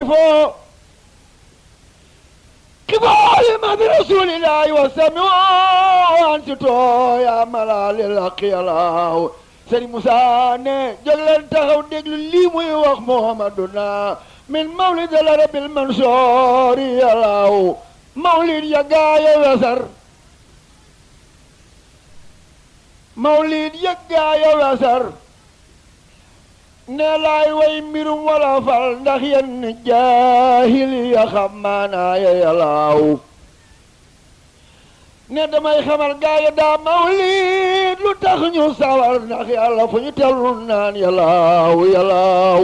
safoo kibaari ma bi rasulillahi wa sami ansitoo yaa malaalil haqi yàllaaw sëriñ Moussa ne jóg leen taxaw déglu lii muy wax muhammaduna min mawlid al arabil mansoori yàllaaw mawlid ya gaaya wesar mawlid ya gaaya wesar ne laay way mbirum wala fal ndax yenn jaahil ya xam maanaaya yàllaaw ne damay xamal gaaya daa mawlid lu tax ñu sawar ndax yàlla fu ñu tellu naan yàllaaw yàllaaw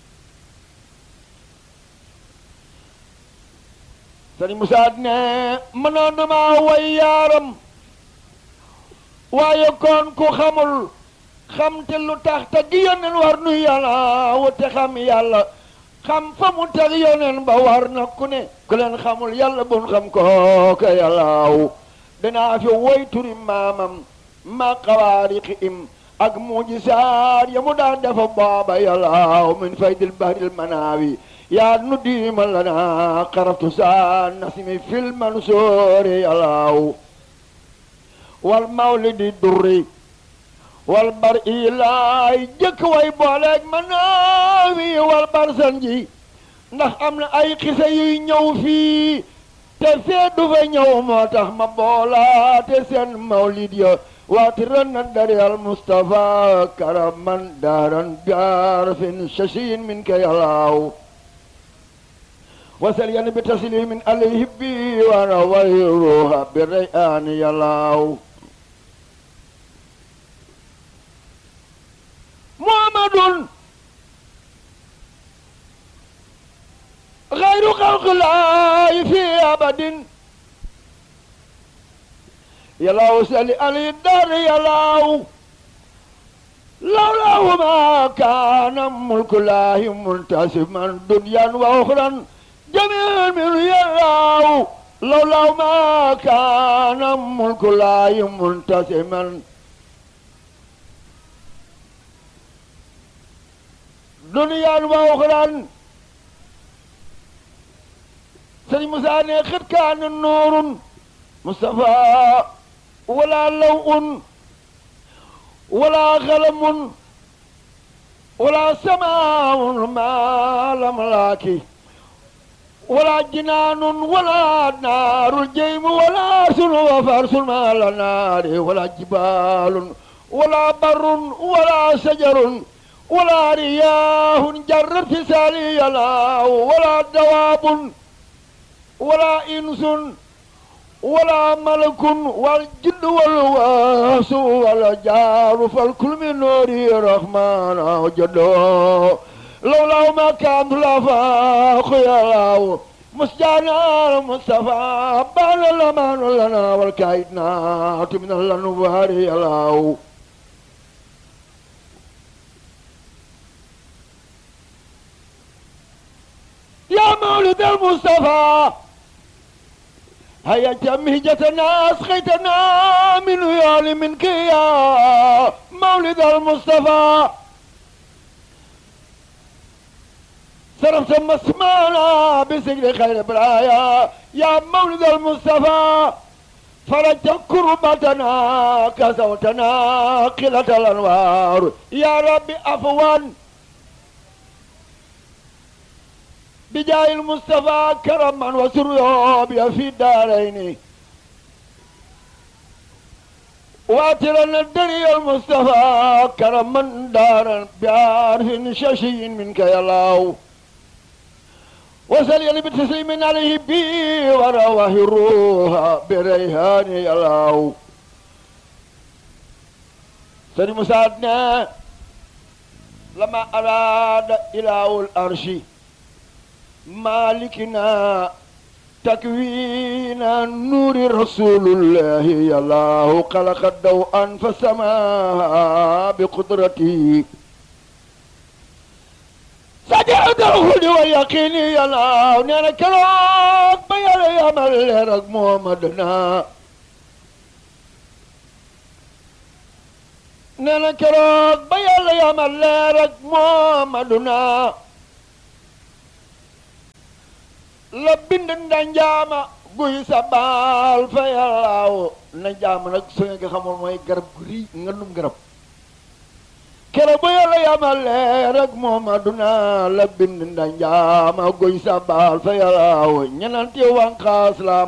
sëriñ Musaa ne mënoon na maa way yaaram waaye kon ku xamul xam te lu tax te gi yoneen war nu yàlla wute xam yàlla xam fa mu teg yoneen ba war na ku ne ku leen xamul yàlla bun xam kooka yàllaaw danaa fi woy turi maamam ma xawaariqi im ak mujisaat ya mu daan defa booba yàllaaw min faydil bahril manaawi yaa nu diima lana xaraftu saa nasimi fil mansoori yàllaaw wal mawlidi durri wal bar ilaay jëkk way booleeg manaawi wal bar san ji ndax am na ay xisa yuy ñëw fii te fee du fa ñëw moo tax ma boolaate seen mawlid ya waati ran na dari al mustafa karaman daaran gaar fin shashin min ka yàllaaw wasal yan bi taslimin alayhi bi wana wayruha bi rayaan yàllaaw muhammadun غير خلق الله في أبد يلاو سالي علي الدار يلاو لولاه ما كان ملك الله منتسما دنيا وأخرى جميعا من يلاو لولاه ما كان ملك الله منتسما دنيا وأخرى sëriñ Musaa ne xët kaana nuurun Mustafa wala lawun wala xalamun wala samaawun maa lam laaki wala jinaanun wala naarul jeymu wala sunu wa farsun maa la naari wala jibaalun wala barrun wala sajarun wala riyaahun jarrat fi saali yalaaw wala dawaabun ولا إنس ولا ملك والجد والواس ولا جار فالكل من نور الرحمن جدو لولا ما كان الافاق يا الله مسجانا المصطفى بان الامان لنا والكايدنا من الانوار يا الله يا مولد المصطفى هيا جمهجتنا أسقيتنا من ويال منك يا مولد المصطفى صرفت مسمانا بسجل خير برايا يا مولد المصطفى فرجت كربتنا كسوتنا قلة الأنوار يا ربي أفوان بجاه المصطفى كرما وسرورا في الدارين واترا الدنيا المصطفى كرما دارا بعرف ششي منك يا الله وسلي بتسليم عليه بي ورواه الروح بريهان يا الله سيدي مساعدنا لما أراد إله الأرش مالكنا تكوين نور رسول الله يا الله خلق الضوء فسماها بقدرته سجد الهدى واليقين يا الله نانا كروك بيا يا ملك محمدنا نانا كروك بيا يا ملك محمدنا la bind ndanjaama guy sa baal fa yàllaaw ndanjaama nag su ngeen ko xamoon mooy garab gu rii nga num garab kere ba yàlla yamale rek moom aduna la bind ndanjaama guy sa baal fa yàllaaw ñenanti wànqaas lam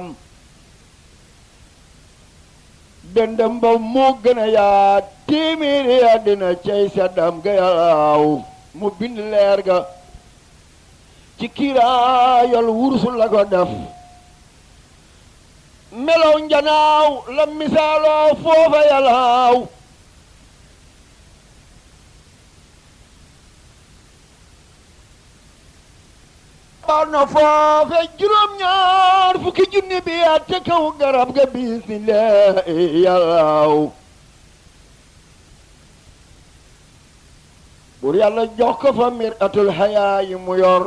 dendam ba moo gën a yaa téeméeri àddina cay seddam ga yàllaaw mu bind leer ga ci kiiraayal wursu la ko def melaw njanaaw la misaaloo foofa yàllaaw baal na foofe juróom-ñaar fukki junni bi yaa te kaw garab ga bismillaahi yàllaaw bur yàlla jox ko fa mir atul xayaa yi mu yor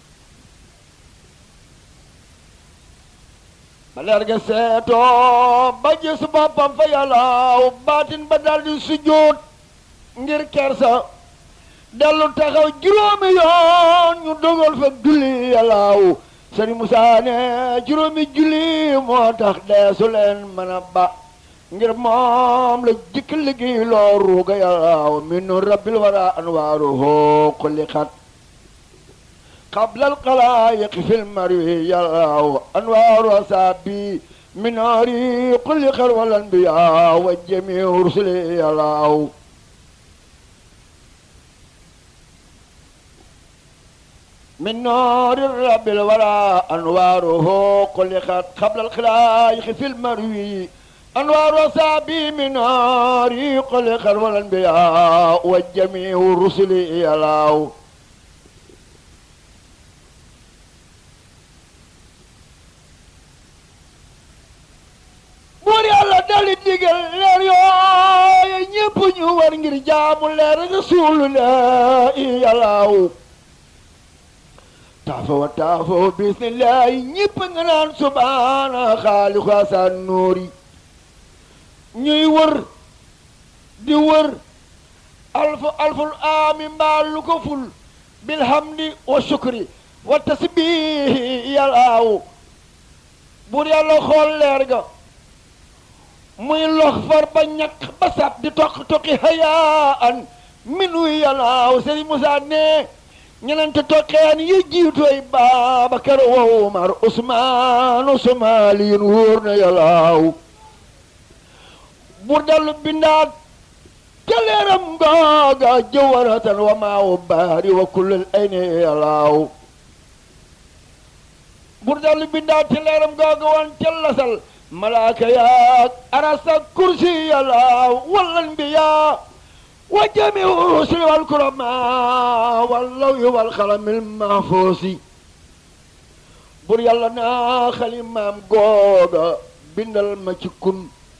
ba leer ga seetoo ba gis boppam fa yàllaaw baatin ba daldi sujjóot ngir kersa dellu taxaw juróomi yoon ñu dogal fa julli yàllaaw sëriñ Musaa ne juróomi julli moo tax deesu leen mën a ba ngir moom la jikk liggéey loo ruuga yàllaaw min rabbil wara anwaaruhu xuliqat qabla alxalaayiq fil marwi yàllaaw anwaaru asaabi min naari xuliqat wal anbiyaa wa jamiu rusuli yàllaaw من نور الرب الورى أنواره خلقت قبل الخلائق في المروي أنوار أصابي من نار خلق والأنبياء والجميع الرسل يلاو buur yàlla dali digal leer yooyu ñépp ñu war ngir jaamu leer rasuulu la yàllaaw taafo wa taafo bismillahi ñépp nga naan subhaana xaaliqu asaan nuuri ñuy wër di wër alfu alful aami mbaa lu ko ful bilhamdi wa shukri wa tasbihi yàllaaw buur yàlla xool leer ga muy lox far ba ñàkk ba sab di toq toqi hayaan minu yàllaaw sëriñ Musaa ne ñenente toqeen yi jiitoy Baabakar wa Umar Usmaan Usmaaliyun wóor na yàllaaw bur dallu bindaat ca leeram googa jëwaratan wa maawu baari wa kullal ayni yàllaaw bur dallu bindaat ca leeram googa wan ca lasal malaaka yaak arasa kursi yàllaaw wal anbiyaa wa jamiu rusuli wal kurama wal lawhi wal xalamil mahfuusi bur yàlla naa xalimaam googa bindal ma ci kun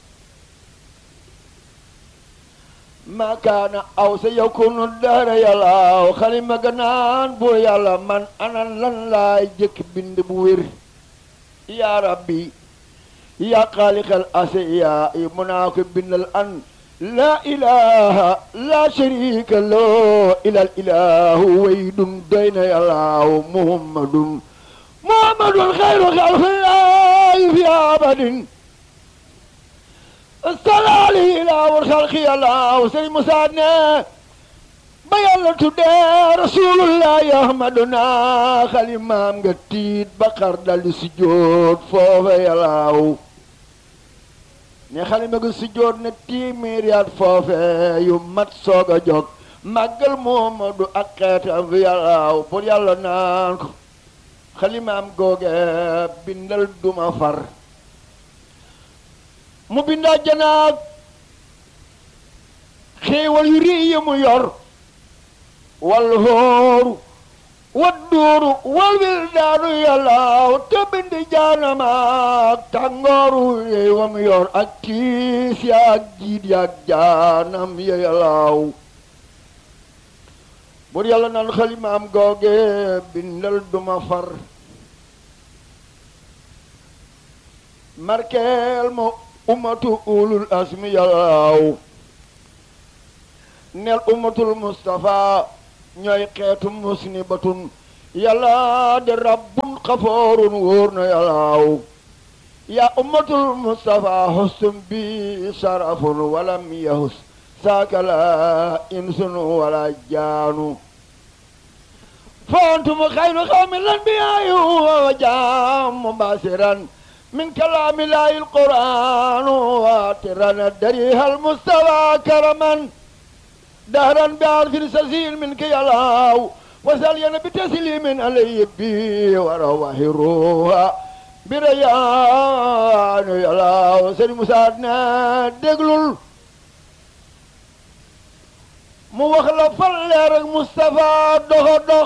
ma kaana aw sa yakunu dara yàllaaw xalima ganaan bur yàlla man anan lan laay jëkk bind bu wér yaa rabbi yaa xaaliqal asiya yi mu naa ko bindal an laa ilaha laa sharika loo ilal ilahu waydun doy na yàllaaw muhammadun muhammadun xayru xalqillaahi fi abadin salaali ilaawul xalqi yàllaaw sëñ Musaa ne ba yàlla tuddee rasulullahi ahmaduna xalimaam nga tiit ba xar daldi sujjóot foofa yàllaaw ne xalima ga sujjóot ne tiimiriyaat foofe yu mat soog a jóg màggal Muhammadu ak xeetam fi yàllaaw pour yàlla naan ko xalimaam googe bindal duma far mu bindaa janaag xéewal yu rii yi mu yor wal hóoru wal duuru wal wildaanu yàllaaw te bindi jaanamaak tàngooru yey wa mu yor ak tiis yaak jiit yaak jaanam ya yàllaaw bur yàlla naan xalimaam googe bindal duma far markeel mo ummatu ulul asmi yàllaaw nel ummatul mustafa ñooy xeetu musnibatun yàlla de rabbun xafoorun wóor na yàllaaw yaa ummatul mustafa hustum bi sarafun walam yahus saaka la insun wala jaanu فأنتم خير قوم الأنبياء وجام مباشرا من كلام الله القرآن واترا الدريها المستوى كرما دهرا بعرف سزيل منك يا الله وساليا بتسليم علي بي ورواه الروح بريان يا الله سيد مساعدنا دقلل mu wax la fal leer ak Moustapha doxa dox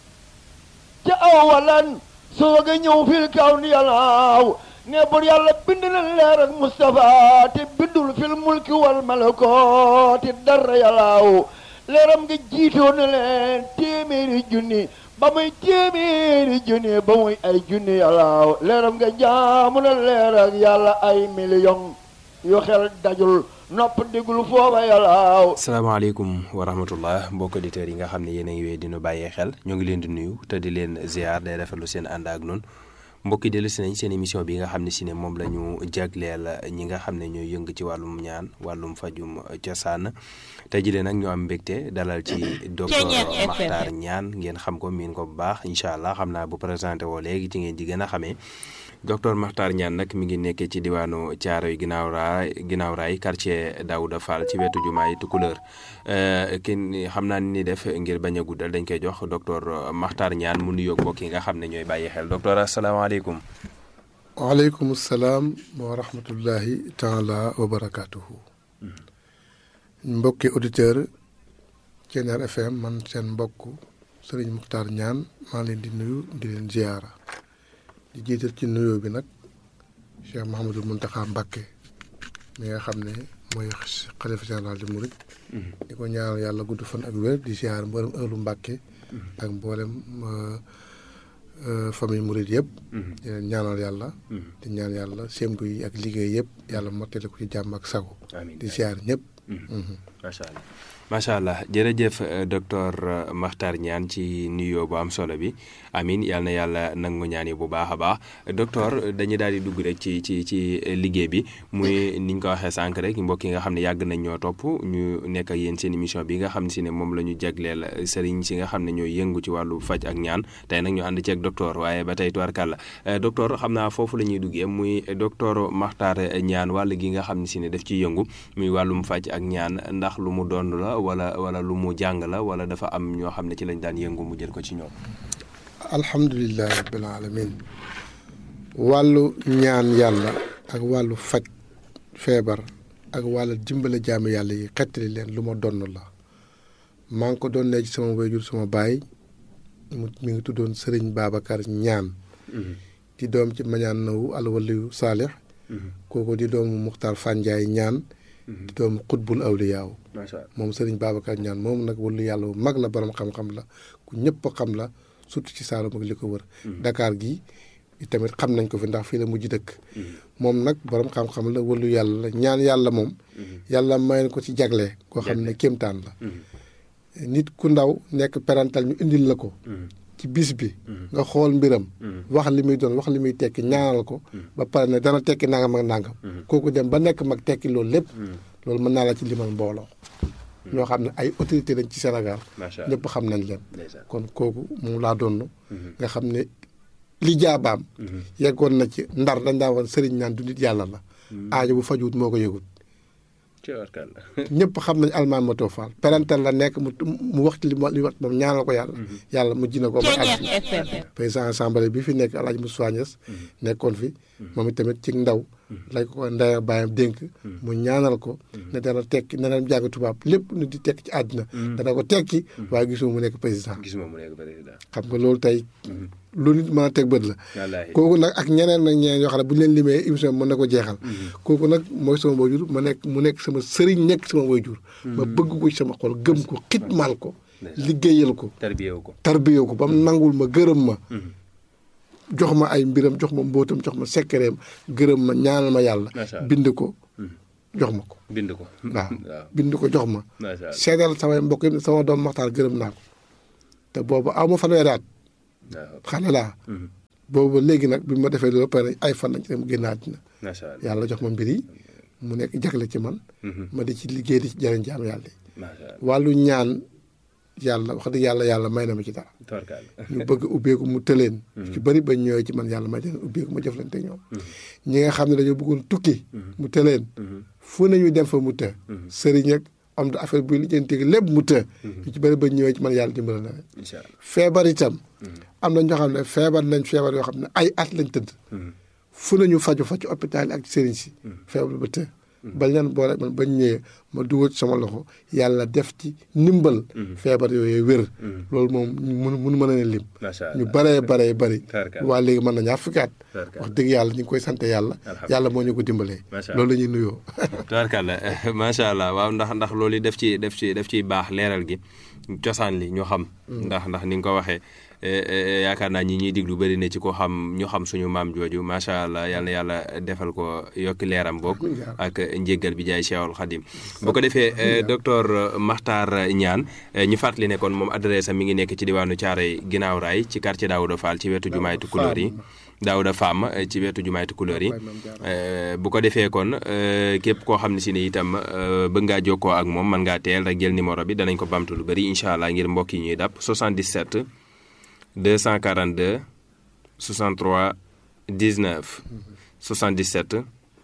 ca awalan soog a ñëw fil kaw ni yàllaaw ne bur yàlla bind na leer ak Moustapha te bindul fil mulki wal malakooti dara yàllaaw leeram nga jiitoo na leen téeméeri junni ba muy téeméeri junni ba muy ay junni yàllaaw leeram nga jaamu na leer ak yàlla ay million yu xel dajul nopp déglu foofa yàllaaw salaamaaleykum wa rahmatullah mbokk auditeurs yi nga xam ne yéen a ngi wéy dinu bàyyee xel ñoo ngi leen di nuyu te di leen ziar day rafetlu seen ànd ak noonu mbokki dellu si nañ seen émission bi nga xam ne si ne moom la ñu jagleel ñi nga xam ne ñooy yëng ci wàllum ñaan wàllum fajum cosaan tey jii nag ñu am mbégte dalal ci docteur Makhtar Niane ngeen xam ko miin ko bu baax incha allah xam naa bu présenté woo léegi ci ngeen di gën a xamee docteur Makhtar Niane nag mi ngi nekkee ci diwaanu Thiaroye ginnaaw raay ginnaaw raay quartier Daouda Fall ci wetu jumaay Tukulëër kenn xam naa ni def ngir bañ a guddal dañ koy jox docteur Makhtar Niane mu nuyoog mbokk yi nga xam ne ñooy bàyyi xel docteur asalaamaaleykum. waaleykum salaam wa rahmatullahi taala wa barakaatuhu. mbokki auditeur Thiéniere FM man seen mbokk Serigne Makhtar Niane maa leen di nuyu di leen ziyaara. di jiital ci nuyoo bi nag Cheikh Mouhamadul Mountakha Mbacké mi nga xam ne mooy xalifa général di murit di ko ñaanal yàlla gudd fan ak wér di ziar mboolem ëllu Mbacké ak mboolem famille murit yëpp di leen ñaanal yàlla di ñaan yàlla sémtu yi ak liggéey yëpp yàlla mottali ko ci jàmm ak sago di ziar ñëpp macha allah macha allah jërëjëf docteur Makhtar Niane ci nuyoo bu am solo bi amin yal na yàlla nangu ñaan yi bu baax a baax docteur dañuy daal di dugg rek ci ci ci liggéey bi muy ni ñu ko waxee sànq rek mbokk yi nga xam ne yàgg nañ ñoo topp ñu nekk ak yéen seen émission bi nga xam ne si ne moom la ñu jagleel sëriñ si nga xam ne ñooy yëngu ci wàllu faj ak ñaan tey nag ñu ànd ci ak docteur waaye ba tey tubarkàlla docteur xam naa foofu la ñuy duggee muy docteur Makhtar Niane wàll gi nga xam ne si ne daf ciy yëngu muy wàllum faj ak ñaan ndax lu mu doon la wala wala lu mu jàng la wala dafa am ñoo xam ne ci lañ daan yëngu mu jël ko ci ñoom. alhamdulilah rabbil alamin wàllu ñaan yàlla ak wàllu faj feebar ak wàllu dimbale jaamu yàlla yi xettali leen lu ma donn la maa ngi ko doon ne ci sama wayjur sama baay mu mi ngi tuddoon Serigne Babacar Niane di doom ci mañaan nawu alwaliyu saalix kooku di doomu Muxtaar Fanjaay Niane di doomu xutbul awliyaaw moom Serigne Babacar Niane moom nag wàllu yàlla bu mag la borom xam-xam la ku ñëpp xam la surtout ci Saalum ak li ko wër. Dakar gi tamit xam nañ ko fi ndax fii la mujj dëkk. moom nag borom xam-xam la wàllu yàlla la ñaan yàlla moom. yàlla may ko ci jagle. koo xam ne kéemtaan la. nit ku ndaw nekk parental ñu indil la ko. ci bis bi. nga xool mbiram. wax li muy doon wax li muy tekki ñaanal ko. ba pare ne dana tekki nangam ak nangam. kooku dem ba nekk mag tekki loolu lépp. loolu mën naa la ci limal mbooloo. ñoo xam ne ay autorité lañ ci Sénégal. ñëpp xam nañ leen. kon kooku moom laa doon. nga xam ne li jaabaam. yeggoon na ci ndar dañ daa woon sëriñ naan du nit yàlla la. aajo bu fajuwut moo ko yëgut. ñëpp xam nañ almaan ma too faal parental la nekk mu mu wax li li wax moom ñaanal ko yàlla. yàlla mu ji na ko ba àgg. président assemblée bi fi nekk El Hadj Moussa Niass nekkoon fi. moom itamit ci ndaw. lañ ko ndaya bàyyam dénk mu ñaanal ko ne dana tekki ne dana jàng tubaab lépp nu di tekki ci àddina dana ko tekki waaye gisuma mu nekk président gisuma mu nekk président xam nga loolu tey lu nit mën a teg bët la kooku nag ak ñeneen nag ñeneen yoo xam ne bu ñu leen limee émission mën na ko jeexal kooku nag mooy sama waajur ma nekk mu nekk sama sëriñ nekk sama waajur ma bëgg ko ci sama xol gëm ko xitmaal ko liggéeyal ko tarbiyewu ko tarbiyewu ko ba mu nangul ma gërëm ma jox ma ay mbiram jox ma mbóotam jox ma sekkereem gërëm ma ñaanal ma yàlla bind ko jox ma ko bind ko waaw bind ko jox ma seedal samay mbokk yi sama doom Maxtaar gërëm naa ko te boobu aw ma fanweeri at xale laa boobu léegi nag bi ma defee loolu ba pare ay fan lañ ci dem génn àddina macha allah yàlla jox ma mbir yi mu nekk jagle ci man ma di ci liggéey di ci jëriñ jaam yàlla yi macha allah wàllu ñaan yàlla wax dëgg yàlla yàlla may na ma ci dara tubarkalla ñu bëgg ubbeeku mu tëleen ci bëri ba ñëwee ci man yàlla may leen ubbeeku ma jëflante ak ñoom ñi nga xam ne dañoo bëggoon tukki mu tëleen fu nañu dem fa mu të sëriñ ak am da affaire buy lijjanti lépp mu të ñu ci bëri ba ñëwee ci man yàlla dimbala na leen incha allah feebar itam am na ñoo xam ne feebar nañ feebar yoo xam ne ay at lañ tëdd fu nañu faju fa ci hôpital yi ak sëriñ si feebar ba të ba leen boole man bañ ñëwee ma dugal ci sama loxo yàlla def ci ndimbal feebar yooyu wér loolu moom mun mun mën a ne lim macha allah ñu baree baree bëri Tarkalla. waa léegi mën na ñaar fukki at Tarkalla. wax dëgg yàlla ñu ngi koy sant yàlla Alhamdulillah. yàlla moo ñu ko dimbalee Macha loolu la ñuy nuyoo tubaarkàlla macha allah waaw ndax ndax loolu yi def ci def ci def ciy baax leeral gi cosaan li ñu xam ndax ndax ni nga ko waxee eh, eh, yaakaar naa ñi ñuy diglu bëri na ci ko xam ñu xam suñu maam jooju macha allah yal na yàlla defal ko yokki leeram boog ak njéggal bi jaay Cheikhul Khadim bu ko defee eh, docteur Makhtar Niane eh, ñu fàttali ne kon moom adresse am mi ngi nekk ci diwaanu Thiaroye ginnaaw raay ci quartier Daouda Fall ci wetu jumaay Tukulóor yi Daouda Fam eh, ci wetu jumaay Tukulóor yi Eh, bu ko defee kon eh, képp koo xam ne si ne itam eh, bëgg ngaa jokkoo ak moom mën ngaa teel rek jël numéro bi danañ ko bamtu lu bëri incha allah ngir mbokk yi ñuy dàpp 77 242 63 19 77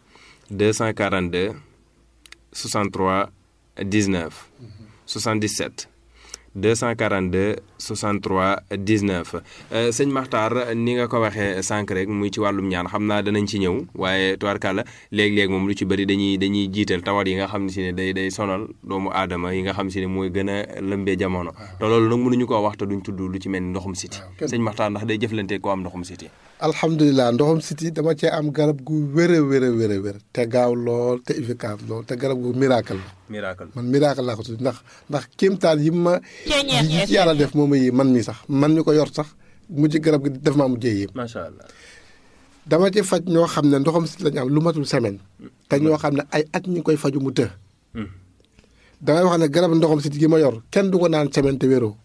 242 63 19 77 242 63 19 euh, sëñ Makhtar ni nga ko waxee sànq rek muy ci wàllum ñaan xam naa danañ ci ñëw waaye tubaarkàlla léeg-léeg moom lu ci bëri dañuy dañuy jiital tawat yi nga xam ne si ne day day sonal doomu aadama yi nga xam si ne mooy gën a lëmbee jamono te loolu nag mënuñu koo wax te duñ tudd lu ci mel ni ndoxum siti kenn- sëñ Makhtar ndax day jëflante ko am ndoxum siti alhamdulilah ndoxam siti dama cee am garab gu wér a wér a wér a wér te gaaw lool te efficace lool te garab gu miracle la miracle man miracle laa ko tudd ndax ndax kéemtaan yi ma yi ci yàlla def moom a yi man mi sax man mi ko yor sax mujj garab gi def maa mujjee yéem macha allah dama ci faj ñoo xam ne ndoxam siti lañu am lu matul semaine te ñoo xam ne ay at ñu ngi koy faju mu të damay wax ne garab ndoxam siti gi ma yor kenn du ko naan semaine te wéroo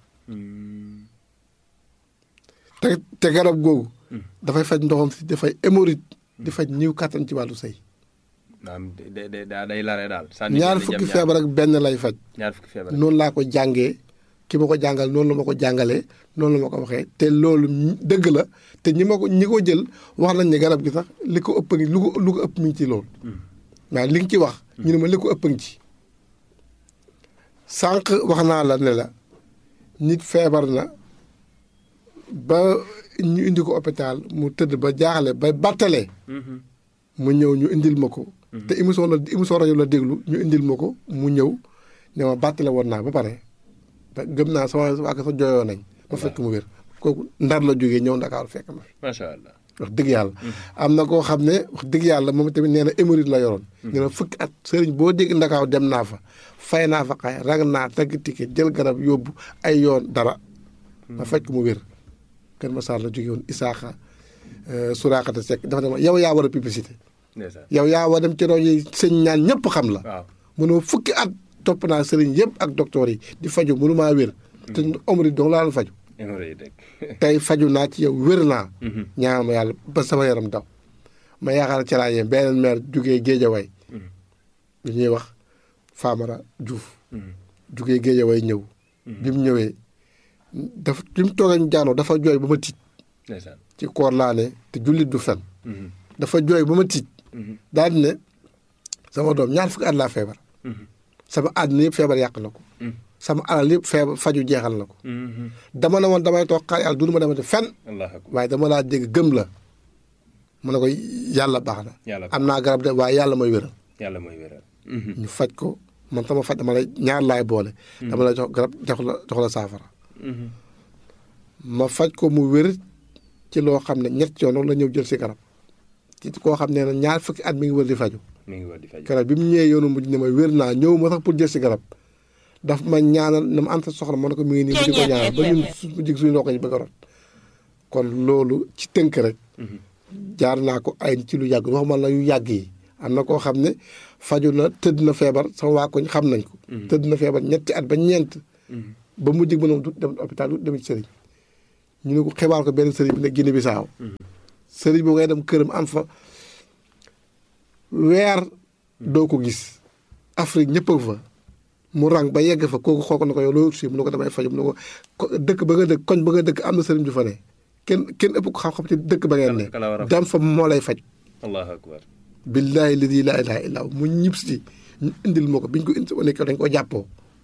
te te garab googu dafay faj ndoxam siti dafay hémorroïde di faj ñiw kàttan ci wàllu sëy maanaam day day day lare daal. ñaar fukki feebar ak benn lay faj ñaar fukki feebar noonu laa ko jàngee ki ma ko jàngal noonu la ma ko jàngalee noonu la ma ko waxee te loolu dëgg la te ñi ma ko ñi ko jël wax nañ ne garab gi sax li ko ëpp ngi lu ko lu ko ëpp mi ngi ci loolu waaw li nga ci wax ñu ne ma li ko ëpp ngi ci sànq wax naa la ne la nit feebar na ba ñu indi ko hôpital mu tëdd ba jaaxle ba battalee mu ñëw ñu indil ma ko te émission la émission rajo la déglu ñu indil ma ko mu ñëw ne ma bàttale woon naa ba pare te gëm naa sama waa sa jooyoo nañ ma fekk mu wér kooku ndar la jógee ñëw ndakaaru fekk ma fi macha allah. wax dëgg yàlla am na koo xam ne wax dëgg yàlla moom tamit nee na hémorroïde la yoroon nee na fukki at sëriñ boo dégg ndakaaw dem naa fa fay naa fa xay rag naa tagg ticket jël garab yóbbu ay yoon dara ma fekk mu wér Kër Massar la jógee woon Isaaxa Suraakata Seck dafa ne ma yow yaa war a publicité ndeysaan yow yaa war dem ci rajo yi sëñ ñaan ñëpp xam la waaw. mënoo fukki at topp naa sëriñ yëpp ak docteur yi di faju mënu maa wér te omri dong laa la faju hémorroïde rek. tey faju naa ci yow wér naa ñaan ma yàlla ba sama yaram daw ma yaakaar ci laa yem beneen maire jugee Géejawaay lu ñuy wax Famara Diouf jugee Géejawaay ñëw bi mu ñëwee dafa bi mu toogee ñu jaanoo dafa jooy ba ma tiit ndeysaan. ci koor laa ne te jullit du fen dafa jooy ba ma tiit daal di ne sama doom ñaar fukki at laa feebar sama àddina yëpp feebar yàq na ko sama alal yëpp feebar faju jeexal na ko dama ne woon damay toog xaar yàlla dund ma demate fenn allah akbar waaye dama laa dégg gëm la mu ne ko yàlla baax na Yàlla baax am naa garab de waaye yàlla mooy wéral yàlla mooy wéral. ñu faj ko man sama faj dama lay ñaar laay boole dama lay jox garab jox la jox la saafara ma faj ko mu wér ci loo xam ne ñett yoon la ñëw jël si garab ci koo xam ne ñaar fukki at mi ngi wër di faju mi ngi war di faj. garab bi mu ñëwee yoonu mujj ne ma wér naa ñëw ma sax pour jël si garab daf ma ñaanal na ma am sa soxla ma ne ko mi ngi nii mu di ko ñaanal ba ñun su jig suñu ndox yi bëgg a rot kon loolu ci tënk rek jaar naa ko ay ci lu yàgg waxuma la yu yàgg yi am na koo xam ne faju na tëdd na feebar sama waa koñ xam nañ ko tëdd na feebar ñetti at ba ñeent ba mujj ba noonu du dem hôpital du dem ci sëriñ ñu ne ko xibaar ko benn sëriñ bi ne Guinée Bissau sëriñ boobu ngay dem këram am fa weer doo ko gis Afrique ñëpp a fa mu rang ba yegg fa kooku xool ko na ko yow loolu si mu ne ko damay faju mu ne ko ko- dëkk ba nga dëkk koñ ba nga dëkk am na sëriñ ju fa ne kenn kenn ëpp ko xam-xam ci dëkk ba ngeen ne Kala- kala war a faj. dem fa moo lay faj allahu akbar billahi ladi laa ilaha illa hu mu ñib si ñu indil ma ko biñ ko indi wane ko dañ ko jàppoo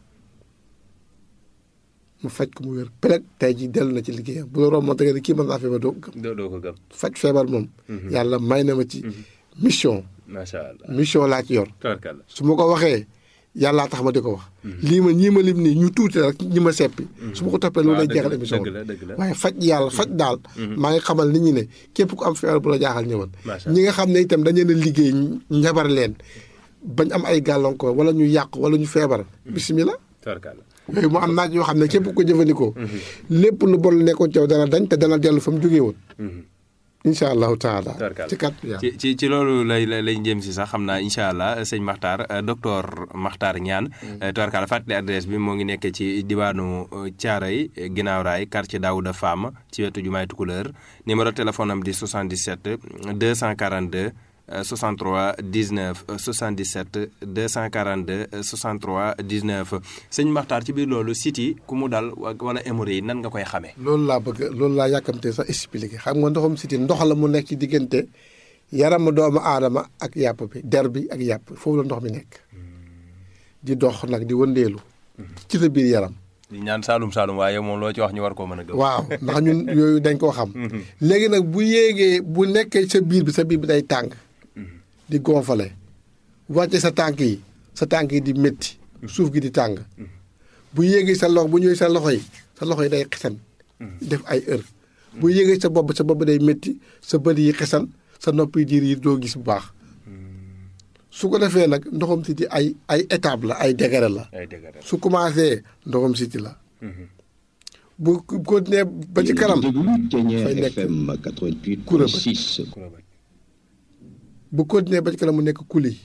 mu faj ko mu wér peleg tey ji dellu na ci liggéeyam bu la romb da nga ne kii mën naa feebar doo ko gëm doo doo ko gëm faj feebar moom yàlla may na ma ci mission macha allah mission laa ci yor tabarkalla su ma ko waxee yàllaa tax ma di ko wax lii ma ñii ma lim nii ñu tuuti rek ñi ma seppi su ma ko toppee loolu lay dëgg jeexal la, émission dëgg bi la, dëgg la. waaye faj yàlla faj daal maa ngi xamal nit ñi ne képp ku am feebar bu la jaaxal ñëwal Macha ñi nga xam ne itam dañu leen a liggéey njabar leen bañ am ay gàllankoor wala ñu yàqu wala ñu feebar bisimilah tabarkalla yooyu mu am naaj yoo xam ne képp ku ko jëfandikoo lépp lu bon lu nekkoon ci yow dana dañ te dana dellu fa mu jógee woon incha allahu taala Tabarkalla. ci kàttu yàlla ci ci ci loolu lay lay lay jëm si sax xam naa incha allah sëñ Makhtar euh, docteur Makhtar Niane. tubarkalla fàttali adresse bi moo ngi nekk ci diwaanu Thiaroye ginnaaw raay quartier Daouda Fam ci wetu jumaay Tukuleur numéro téléphone am di 77 242 euh, 63 19 euh, 77 242 euh, 63 19 sëñ Makhtar ci biir loolu site yi ku mu dal wa- wala hémorroïde yi nan nga koy xamee. loolu laa bëgg loolu laa yàkkamte sax expliqué xam nga ndoxum siti ndox la mu nekk ci diggante yaramu doomu aadama ak yàpp bi der bi ak yàpp foofu la ndox mi nekk di dox nag di wëndeelu ci sa biir yaram di ñaan Saalum Saalum waaye moom loo ci wax ñu war koo mën a gëm. waaw ndax ñun yooyu dañ koo xam léegi nag bu yéegee bu nekkee sa biir bi sa biir bi day tàng di gonfale wàcce sa tànk yi sa tànk yi di métti suuf gi di tàng bu yéegee sa loxo bu ñëwee sa loxo yi sa loxo yi day xesan def ay heure bu yéegee sa bopp sa bopp day métti sa bët yi xesan sa nopp yi diir yi doo gis bu baax su ko defee nag ndoxam siti ay ay étape la ay degré la ay dëgg la. su commencé ndoxam siti la bu continuer ba ci kanam fay nekk FM kuréel 88.6. bu continuer ba ci kanam mu nekk kuli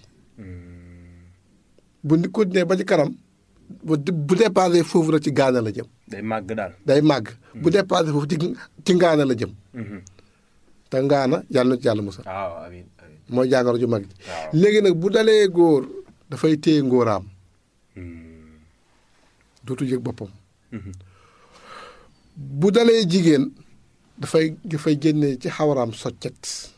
bu ni continuer ba ci kanam bu bu dépassé foofu rek ci gaana la jëm day màgg daal. day màgg bu dépassé foofu ci ci ngaana la jëm te ngaana yàlla na ci yàlla musal waaw amiin amiin. mooy jàngoro ju mag ji waaw. léegi nag bu dalee góor dafay téye ngóoraam dootu yëg boppam bu dalee jigéen dafay dafay génne ci xawaraam soccet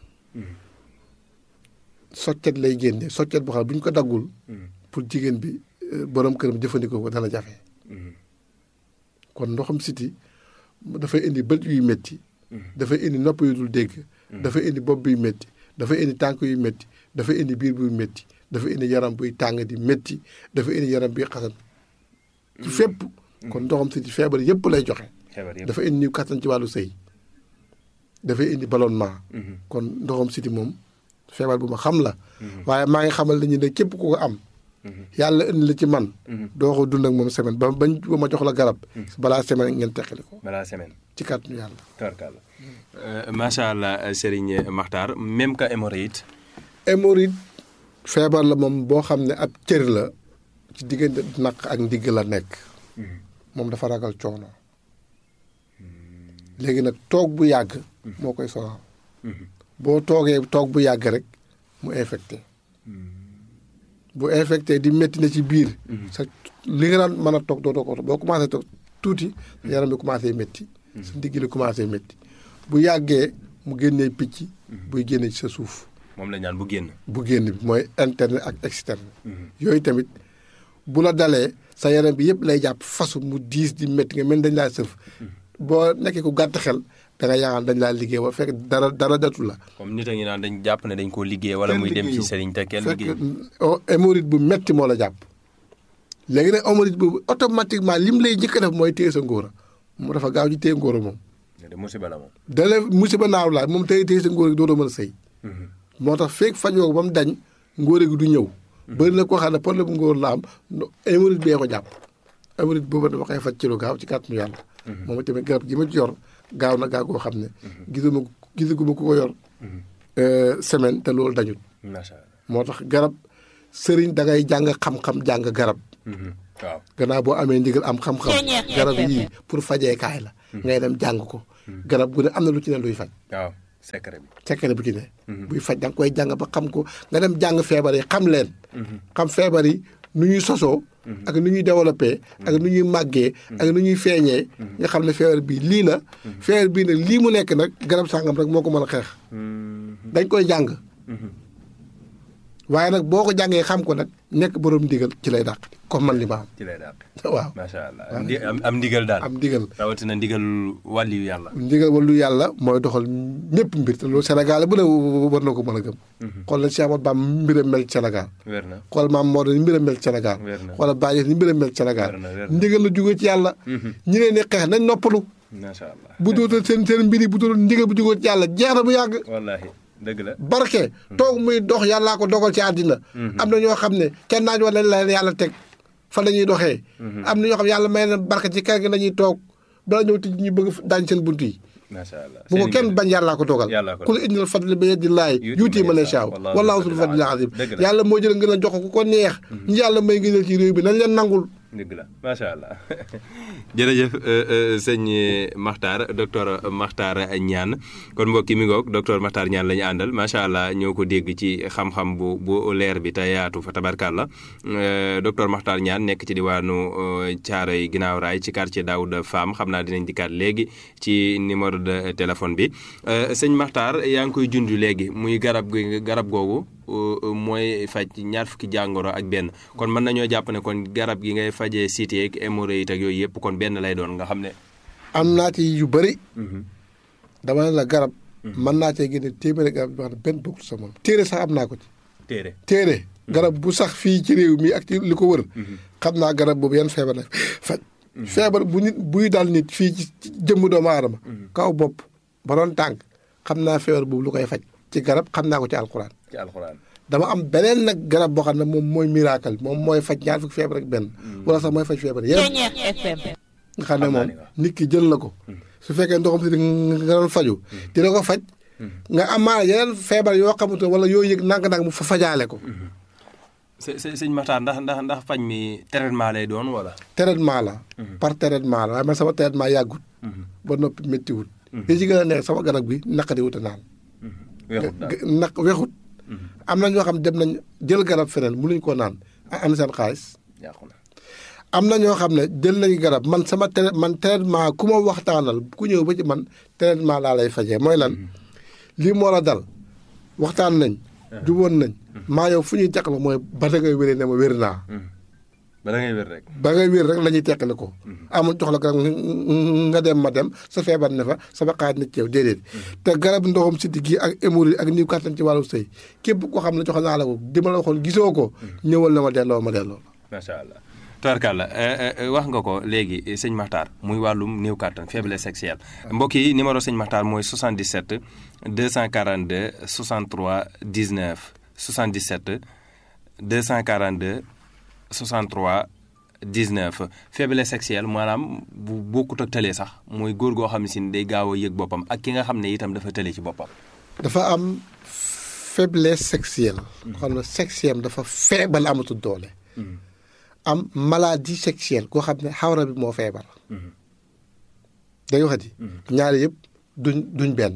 soccet lay génne soccet boo xam ne bu ñu ko daggul pour jigéen bi euh, borom këram jëfandikoo ko dana jafe kon ndoxam siti dafay indi bët yuy métti dafay indi nopp yu dul dégg dafay indi bopp buy métti dafay indi tànk yu métti dafay indi biir buy métti dafay indi yaram buy tàng di métti dafay indi yaram buy xasan ci fépp kon ndoxam siti feebar yépp lay joxe xebar yëpp. dafa indi niw kattan ci wàllu sëy dafay indi ballonnement kon ndoxam siti moom feebar bu ma xam la waaye maa ngi xamal nañu ne képp ku ko am yàlla indi la ci man doo ko dund ak moom semaine ba bañ ba ma jox la garab balaa semaine ngeen teqali ko balaa semaine. ci kàttanu yàlla Tubarkalla. macha allah Serigne Makhtar même que hémorroïde. hémorroïde feebar la moom boo xam ne ab cër la ci diggante naq ak ndigg la nekk moom dafa ragal coono léegi nag toog bu yàgg moo koy sonal boo toogee toog bu yàgg rek mu infecté bu infecté di métti na ci biir sa li nga daan mën a toog doo ko boo commencé toog tuuti sa yaram bi commencé métti sa ndigg li commencé métti bu yàggee mu génnee picc buy génne ci sa suuf moom la ñaan bu génn. bu génn bi mooy interne ak externe yooyu tamit bu la dalee sa yaram bi yëpp lay jàpp fasu mu diis di métti nga mel ni dañ laa sëf boo nekkee ku gàtt xel da nga yaakaar dañ laa liggéey ba fekk dara dara datu la comme nit a ngi naan dañ jàpp ne dañ koo liggéey wala muy dem ci Serigne te kenn fekk liggéey. oh, hémorroïde bu metti moo la jàpp léegi nag hémorroïde boobu automatiquement lim lay njëkk a def mooy téye sa ngóora mu dafa gaaw ci téye ngóora moom de musiba la moom. dale musiba naaw laa moom téye téye sa ngóora gi dootoo mën a sëy moo tax feeg fajoo ko ba mu dañ ngóora gi du ñëw bëri na koo xam ne problème bu ngóor la am no- hémorroïde bee ko jàpp hémorroïde boobu dama koy faj ci lu gaaw ci kàttanu yàlla moom tamit garab gi ma ci yor gaaw na gaaw koo xam ne gisuma gisaguma ku ko yor euh, semaine te loolu dañul macha allah. moo tax garab sëriñ da ngay jàng xam-xam jàng garab waaw. gannaaw boo amee ndigal am xam-xam garab yii pour fajeekaay la ngay dem jàng ko garab gu ne am na lu ci ne luy faj waaw. secret bi. secret bu ci ne. buy faj da nga koy jàng ba xam ko nga dem jàng feebar yi xam leen. xam feebar yi nu ñuy sosoo. ak nu ñuy développé. ak nu ñuy màggee. ak nu ñuy feeñee. nga xam ne feebar bii lii la. feebar bii nag lii mu nekk nag garab sàngam rek moo ko mën a xeex. dañ koy jàng. waaye nag boo ko jàngee xam ko nag nekk borom ndigal ci lay dàq comme man li ma am. ci lay dàq. waaw macha allah am ndi- am am ndigal daal. am ndigal. rawatina ndigal wàlliyu yàlla. ndigal wàllu yàlla mooy doxal ñëpp mbir te loolu Sénégal bu ne war na ko mën a gëm. xool na Cheikh Ahmadou Bamba mbiram mel ci Sénégal. wér na. xool maam Maodo ni mbiram mel ci Sénégal. Wér na. xoolal Baye ni mbiram mel ci Sénégal. Wér na, wér na. ndigal la jógee ci yàlla. ñi leen di xeex nañ noppalu. macha allah. bu dootal seen seen mbir yi bu dootal ndigal bu jógee ci yàlla jeex na bu yàgg. wallaahi dëgg la. barke toog muy dox yàllaa ko dogal ci àddina am na ñoo xam ne kenn naaj wala la leen yàlla teg fa la ñuy doxee am na ñoo xam ne yàlla may na barke ci kër gi la ñuy toog bala ñëw tij ñu bëgg daañ seen bunt yi macha allah. bu ko seen kenn ndigal. bañ yàllaa ko dogal Yàllaa ko kul indil fadli bi yadillaahi yuuti man yashaa wallaahu wallaahu zul zul fadlil fadlil azim dëgg la. yàlla moo jël ngeen a jox ko ku ko neex ñu yàlla may ngëneel ci réew bi nañ leen nangul dëgg la macha allah jërëjëf sëñ Makhtar docteur Makhtar Niane kon mbokk yi mi ngoog docteur Makhtar Niane la ñu àndal macha allah ñoo ko dégg ci xam-xam bu bu leer bi te yaatu fa tabarkàlla docteur Makhtar Niane nekk ci diwaanu Thiaroye ginnaaw raay ci quartier Daouda Fam xam naa dinañ dikkaat léegi ci numéro de téléphone bi sëñ Makhtar yaa ngi koy junj léegi muy garab gi garab googu. mooy faj ñaar fukki jàngoro ak benn kon mën nañoo jàpp ne kon garab gi ngay fajee cité ak hémorroïde ak yooyu yëpp kon benn lay doon nga xam ne. am naa ci yu bëri dama ne la garab mën naa cee génne téeméeri garab yoo xam ne benn bokkul sa moom téere sax am naa ko ci téere téere garab bu sax fii ci réew mi ak ci li ko wër xam naa garab boobu yan feebar la faj feebar bu nit buy dal nit fii ci jëmm doomu aadama kaw bopp ba doon tànk xam naa feebar boobu lu koy faj ci garab xam naa ko ci alxuraan ci alxuraan. dama am beneen nag garab boo xam ne moom mooy miracle moom mooy faj ñaar fukki feebar ak benn wala sax mooy faj feebar yëpp nga xam ne moom nit ki jël na ko su fekkee ndoxam si nga doon faju dina ko faj nga amaana yeneen feebar yoo xamante wala yoo yëg nànk-nànk mu fa fajaale ko së së sëñ Makhtar ndax ndax ndax faj mi traitement lay doon wala. traitement la par traitement la waaye man sama traitement yàggut ba noppi méttiwul li ci gën a neex sama garab bi naqari wut a naan weexut daal naq weexut am na ñoo xam dem nañ jël garab feneen mënuñ koo naan am seen xaalis yàqu na. am na ñoo xam ne jël nañu garab man sama trai man traitement ku ma waxtaanal ku ñëw ba ci man traitement laa lay fajee mooy lan lii moo la dal waxtaan nañ juboon nañ maa yow fu ñuy teqal mooy ba da ngay wéree ne ma wér naa ba da ngay wér rek. ba ngay wér rek la ñuy teqale ko amul jox la garab nga dem ma dem sa feebar ne fa sama xaaj na ci yow déedéet te garab ndoxam siddi gi ak hémorroïde ak niw kàttan ci wàllu sëy képp koo xam ne jox naa la ko di ma la waxoon gisoo ko ñëwal na ma delloo ma delloo macha allah. tubarkàlla wax nga ko léegi sëñ Makhtar muy wàllum néew kàttan faiblesse sexuelle mbokk yi numéro sëñ Makhtar mooy 77 242 63 19 77 242 63 19 faiblesse sexuelle maanaam bu bokkut ak tële sax mooy góor goo xam ne si day gaaw a yëg boppam ak ki nga xam ne itam dafa tële ci boppam. dafa am faiblesse sexuelle. xam ne sexuelle dafa feebal amatul doole. am maladie sexuelle koo xam ne xawra bi moo feebar. day waxati. ñaari yëpp duñ duñ benn.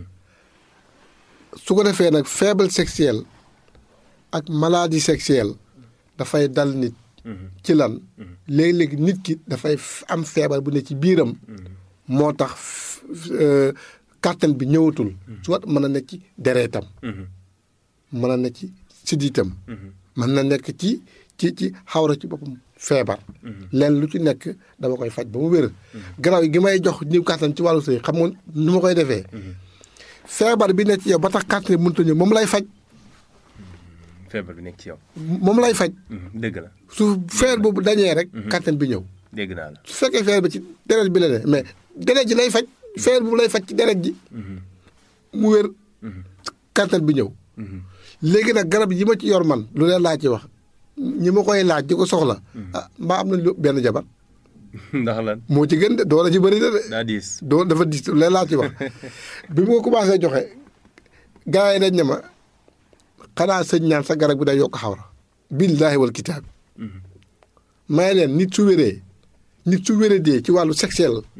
su ko defee nag faible sexuelle ak maladie sexuelle dafay dal nit. ci lan léeg-léeg nit ki dafay am feebar bu ne ci biiram. moo tax kàttan bi ñëwatul. soit mën na nekk ci dereetam. mën na nekk ci siddiitam. mën na nekk ci ci ci xawra ci boppam feebar. leen lu ci nekk dama koy faj ba mu wér. garaaw gi may jox ñëw kàttan ci wàllu sëy xam nga nu ma koy defee. feebar bi nekk ci yow ba tax kàttan bi mënut a ñëw moom lay faj. feebar bi nekk ci yow. moom lay faj. dëgg la. su feer boobu dañee rek. kàttan bi ñëw. dégg naa la. su fekkee feer bi ci deret bi la ne mais deret ji lay faj. feer boobu lay faj ci deret ji. mu wér. kàttan bi ñëw. léegi nag garab yi ma ci yor man lu leen laa ci wax ñi ma koy laaj di ko soxla. ah mbaa am nañ lu benn jabar. ndax lan. moo ci gën de doole ci bëri na de. daa diis. doo dafa diis lu leen laa ci wax bi mu ko commencé joxe gars yi dañ ne ma xanaa sëñ ñaan sa garab bi day yokk xawra. billaahi wal kitaab. may leen nit su wéree nit su wéree dee ci wàllu sexuel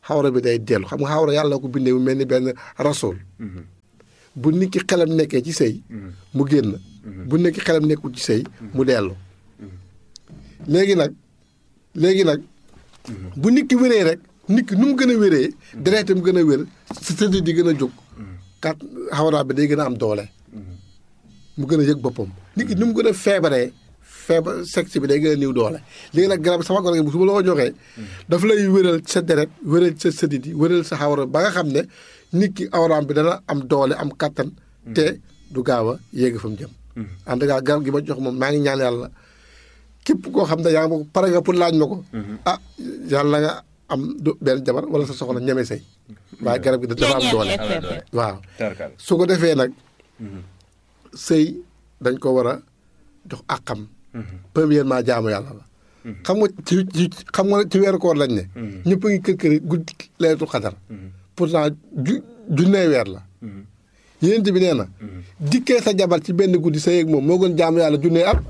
xawra bi day dellu xam nga xawra yàlla ko bindee mu mel ni benn rasool bu nit ki xelam nekkee ci sëy mu génn bu nit ki xelam nekkul ci sëy mu dellu léegi nag léegi nag bu nit ki wéree rek nit ki nu mu gën a wéree deretam gën a wér sa sëdd di gën a jóg kat xawra bi day gën a am doole mu gën a yëg boppam nit ki nu mu gën a feebaree feebar sexe bi day gën a néew doole léegi nag garab sama garab gi su ma la ko joxee dafa lay wéral sa deret wéral sa sëdit yi wéral sa xawra ba nga xam ne nit ki awraam bi dana am doole am kattan te du gaaw a yéeg fa mu jëm en tout cas garab gi ma jox moom maa ngi ñaan yàlla képp koo xam ne yaa ngi ma ko pare nga pour laaj ma ko ah yàlla nga am du benn jabar wala sa soxla ñeme say waaye garab gi dafa am doole waaw su ko defee nag sëy dañ ko war a jox àqam premièrement jaamu yàlla la xam nga ci ci xam nga ci weeru koor lañ ne ñëpp a ngi kër kër guddi leetul xadar pourtant ju junnee weer la yénent bi nee na dikkee sa jabar ci benn guddi sa yéeg moom moo gën jaamu yàlla junnee at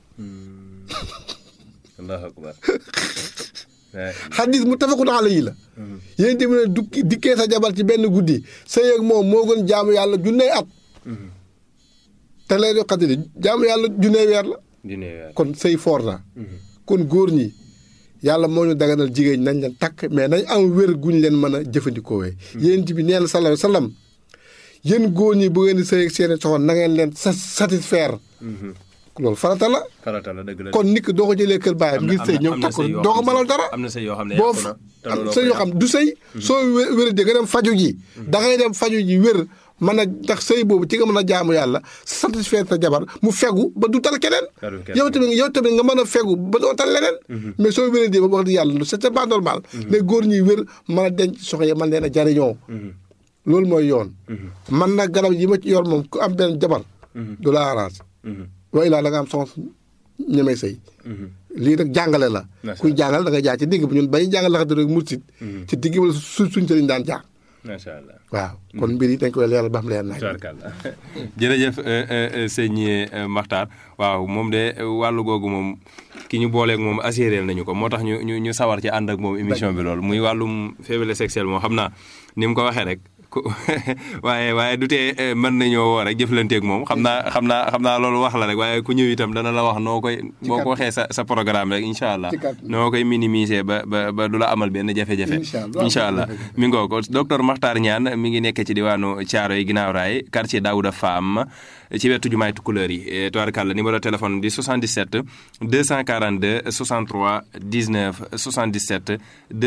allahu akbar xadis mu tafakun alayhi la yénent bi ne dukki dikkee sa jabar ci benn guddi sa yéeg moom moo gën jaamu yàlla junnee at te leetul xadar jaamu yàlla junnee weer la kon sëy foor na kon góor ñi yàlla moo ñu daganal jigéen nañ leen takk mais nañ am wér guñ leen mën a jëfandikoo wee yéen bi nee na sallallahu alayhi wa sallam yéen góor ñi bu ngeen di sëy ak seeni soxna na ngeen leen sa satisfaire loolu farata la farata la dëgg la kon nit ki doo ko jëlee kër baayam ngir sëy ñëw takk doo ko mënal dara am na sëy yoo xam ne boo am sëy yoo xam du sëy soo wér di nga dem faju ji da ngay dem faju ji wér mën a ndax sëy boobu ci nga mën a jaamu yàlla satisfaire sa jabar mu fegu ba du tal keneen yow tamit yow tamit nga mën a fegu ba doo tal leneen mais soo wéree di ba wax di yàlla c'est pas normal les góor ñuy wér mën a denc soxna yi man leen a jariñoo loolu mooy yoon man nag garab yi ma ci yor moom ku am benn jabar du la arrange waaye laa da nga am soxna ñemee sëy lii nag jàngale la kuy jàngal da nga jaar ci digg bi ñun bañu jàngal la xam rek mursit ci digg bi la su suñ sëriñ daan jaar macha allah waaw kon mbir yi dañ koy leeral ba xam leer naaj. jërëjëf sëñ Makhtar waaw moom de wàllu googu moom ki ñu booleeg moom assuré nañu ko moo tax ñu ñu ñu sawar ci ànd ak moom émission bi loolu muy wàllum faiblesse sexuelle moom xam naa ni mu ko waxee rek waaye waaye du tee mën nañoo woo rek jëflanteeg moom xam naa xam naa xam naa loolu wax la rek waaye ku ñëw itam dana la wax noo koy. boo ko waxee sa sa programme rek incha allah. noo koy minimiser ba ba ba du la amal benn jafe-jafe. incha allah mi ngoo ko docteur Makhtar Niane mi ngi nekk ci diwaanu Thiaroye ginnaaw raay quartier Daouda Fam ci wetu jumaay Tukulëër yi tubaarkàlla numéro téléphone di 77 242 63 19 77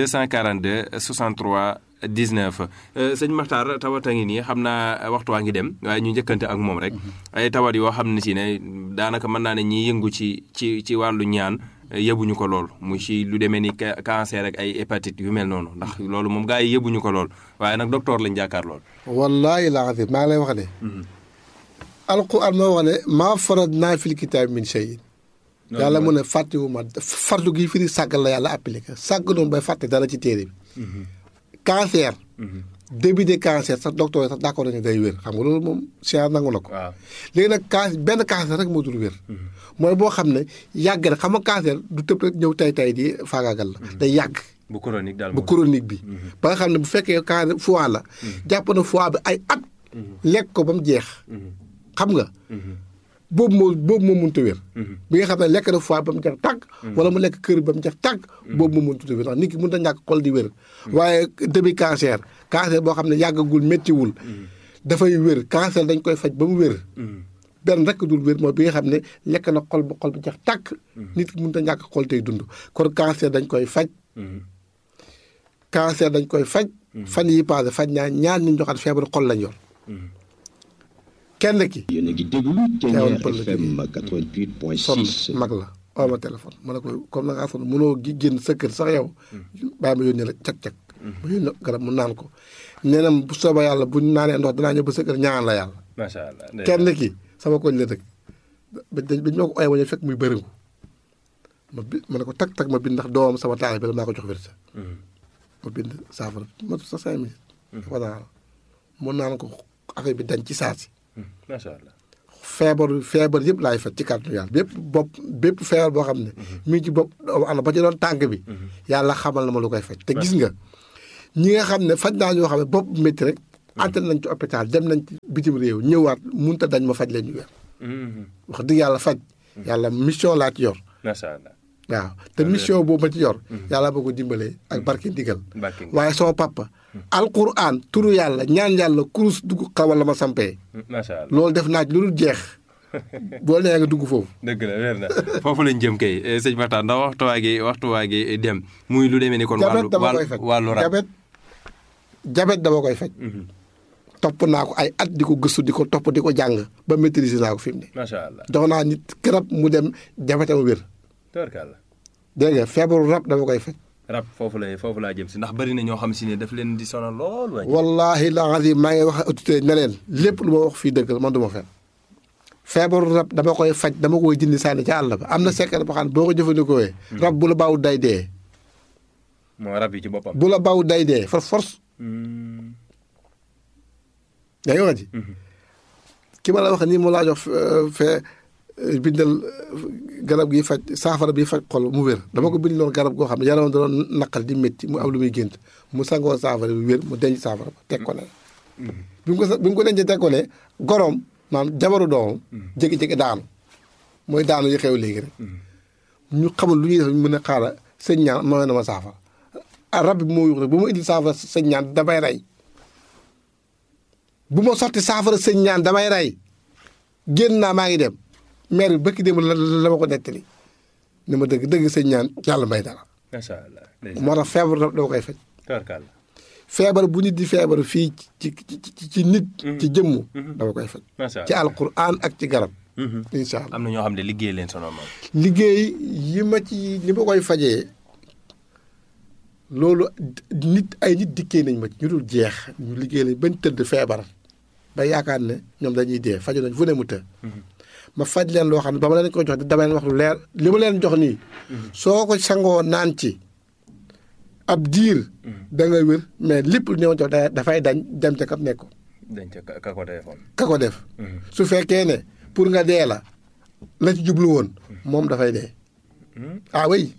242 63. 19 sëñ Makhtar tawat a ngi nii xam naa waxtu waa ngi dem waaye ñu njëkkante ak moom rek ay tawat yoo xam ne si ne daanaka mën naa ne ñiy yëngu ci ci ci wàllu ñaan yëbuñu ko lool mu ci lu demee ni cancer ak ay hépatite yu mel noonu ndax loolu moom gars yi yëbuñu ko lool waaye nag docteur lañ jàkkaar lool. wallaahi laa xam maa ngi lay wax ne. alquran moo wax ne maa farat naa fil kitaab min shay yàlla mu ne fàttewuma fartu gi firi sàggal la yàlla appliqué sàgg noonu bay fàtte dara ci téere bi. cancer. début de cancer sax docteur sax d'accord nañu day wér xam nga loolu moom science nangu na ko. léegi nag can benn cancer rek moo dul wér. mooy boo xam ne yàgg na xam nga cancer du tëb rek ñëw tay tay di faagaagal la. day yàgg. bu chronique daal bu chronique bi. ba nga xam ne bu fekkee cancer foie la. jàpp na foie bi ay at. lekk ko ba mu jeex. xam nga. boobu moo boobu moo mënut a wér. bi nga xam ne lekk na foie ba mu jeex tàgg. wala mu lekk kër ba mu jeex tàgg. boobu moo mënut a wér ndax nit ki mënut a ñàkk xol di wér. waaye début cancer cancer boo xam ne yàggagul méttiwul. dafay wér cancer dañ koy faj ba mu wér. benn rek dul wér mooy bi nga xam ne lekk na xol ba xol ba jeex tàgg. nit ki mënut a ñàkk xol tey dund kon cancer dañ koy faj. cancer dañ koy faj. fan yi passé faj ñaa ñaar nit ñoo xam ne feebaru xol lañ yor. kenn ki. yéen a ngi déglu Thiéniere FM 88.6. mag la oo ma téléphone ma ne ko comme na ngaa sonn mënoo gi génn sa kër sax yow. bàyyi ma yónnee la cag-cag. ma yónnee garab mu naan ko. nee na bu soobee yàlla bu ñu naanee ndox danaa ñëw ba sa kër ñaan la yàlla. macha allah kenn ki sama koñ la dëkk. ba dañ ma ko ooyee ma fekk muy bëriŋu. ma bi ma ne ko tag tag ma bind ndax doomam sama taal bi la maa ko jox wér ma bind saafara ma sa cinq minutes. voilà mu naan ko affaire bi dañ ci saa si. macha allah. feebar feebar yëpp laay faj ci kàttanu yàlla bépp bopp bépp feebar boo xam ne. mi ngi ci bopp doomu aadama ba ci doon tànk bi. yàlla xamal na ma lu koy faj te gis nga ñi nga xam ne faj naa ñoo xam ne bopp métti rek antal nañ ci hôpital dem nañ ci bitim réew ñëwaat munta dañ ma faj leen ñu wér wax dëgg yàlla faj yàlla mission laa ci yor macha allah waaw te mission boobu ma ci yor yàlla boo ko dimbalee ak barke ndigal waaye sama papa alquran turu yàlla ñaan yàlla kurus dugg xawal la ma sampee macha allah loolu def naa ci lu dul jeex boo nee nga dugg foofu dëgg la wér na foofu lañ jëm kay sëñ Makhtar ndax waxtu waa gi waxtu waa gi dem muy lu demee ni kon jabet wàllu dama koy faj wàllu rab jabet jabet dama koy faj topp naa ko ay at di ko gëstu di ko topp di ko jàng ba maîtriser naa ko fi mu ne macha allah jox naa nit garab mu dem jabetam wér tubarkalla dégg nga feebaru rab dama koy faj rab foofu la foofu laa jëm si ndax bari na ñoo xam si ne daf leen di sonal lool waay wallahi la azim maa ngi wax autorité ne leen lépp lu ma wax fii dëgg la man du ma fen feebaru rab dama koy faj dama koy jindi sànni ca àll ba am na secret boo xam ne boo ko jëfandikoo rab bu la baaw day dee moo rab yi ci boppam bu la baaw day dee for force yaa ngi wax ji ki ma la wax nii mu laa jox fee bindal garab gi faj saafara bi faj xol mu wér dama ko bind loon garab goo xam ne yaram da doon naqal di métti mu am lu muy gént mu sangoo saafara bi wér mu denc saafara ba teg ko ne bi mu ko bi mu ko dencee teg ko ne goroom maanaam jabaru doomam jékki-jékki daanu mooy daanu yi xew léegi rek ñu xamul lu ñuy def mën a xaara sëñ ñaan mooy na ma saafara rab bi moo yuux rek bu ma indil saafara sëñ ñaan damay rey bu ma sotti saafara sëñ ñaan damay rey génn naa maa ngi dem maire bi bëkki dem la la ma ko nettali ni ma dëgg dëgg sëñ ñaan yàlla may dara macha allah moo tax feebar dama koy faj tubarkalla feebar bu nit di feebar fii ci ci ci nit ci jëmmu dama koy faj macha ci allah alquran ak ci garab incha allah am na ñoo xam ne liggéey leen sonal moom liggéey yi ma ci ni ma koy fajee loolu nit ay nit dikkee nañ ma ci ñu dul jeex ñu liggéey lañ bañ tëdd feebar ba yaakaar ne ñoom dañuy dee faju nañ fu ne mu të ma faj leen loo xam ne ba ma leen ko jox dama leen wax lu leer li ma leen jox nii soo ko sangoo naan ci ab diir da nga wér mais lépp lu ñëw jox da dafay dañ dem ca kam nekk dañ ca ka ka ko téléphone ka ko def su fekkee ne pour nga dee la la ci jublu woon moom dafay dee ah oui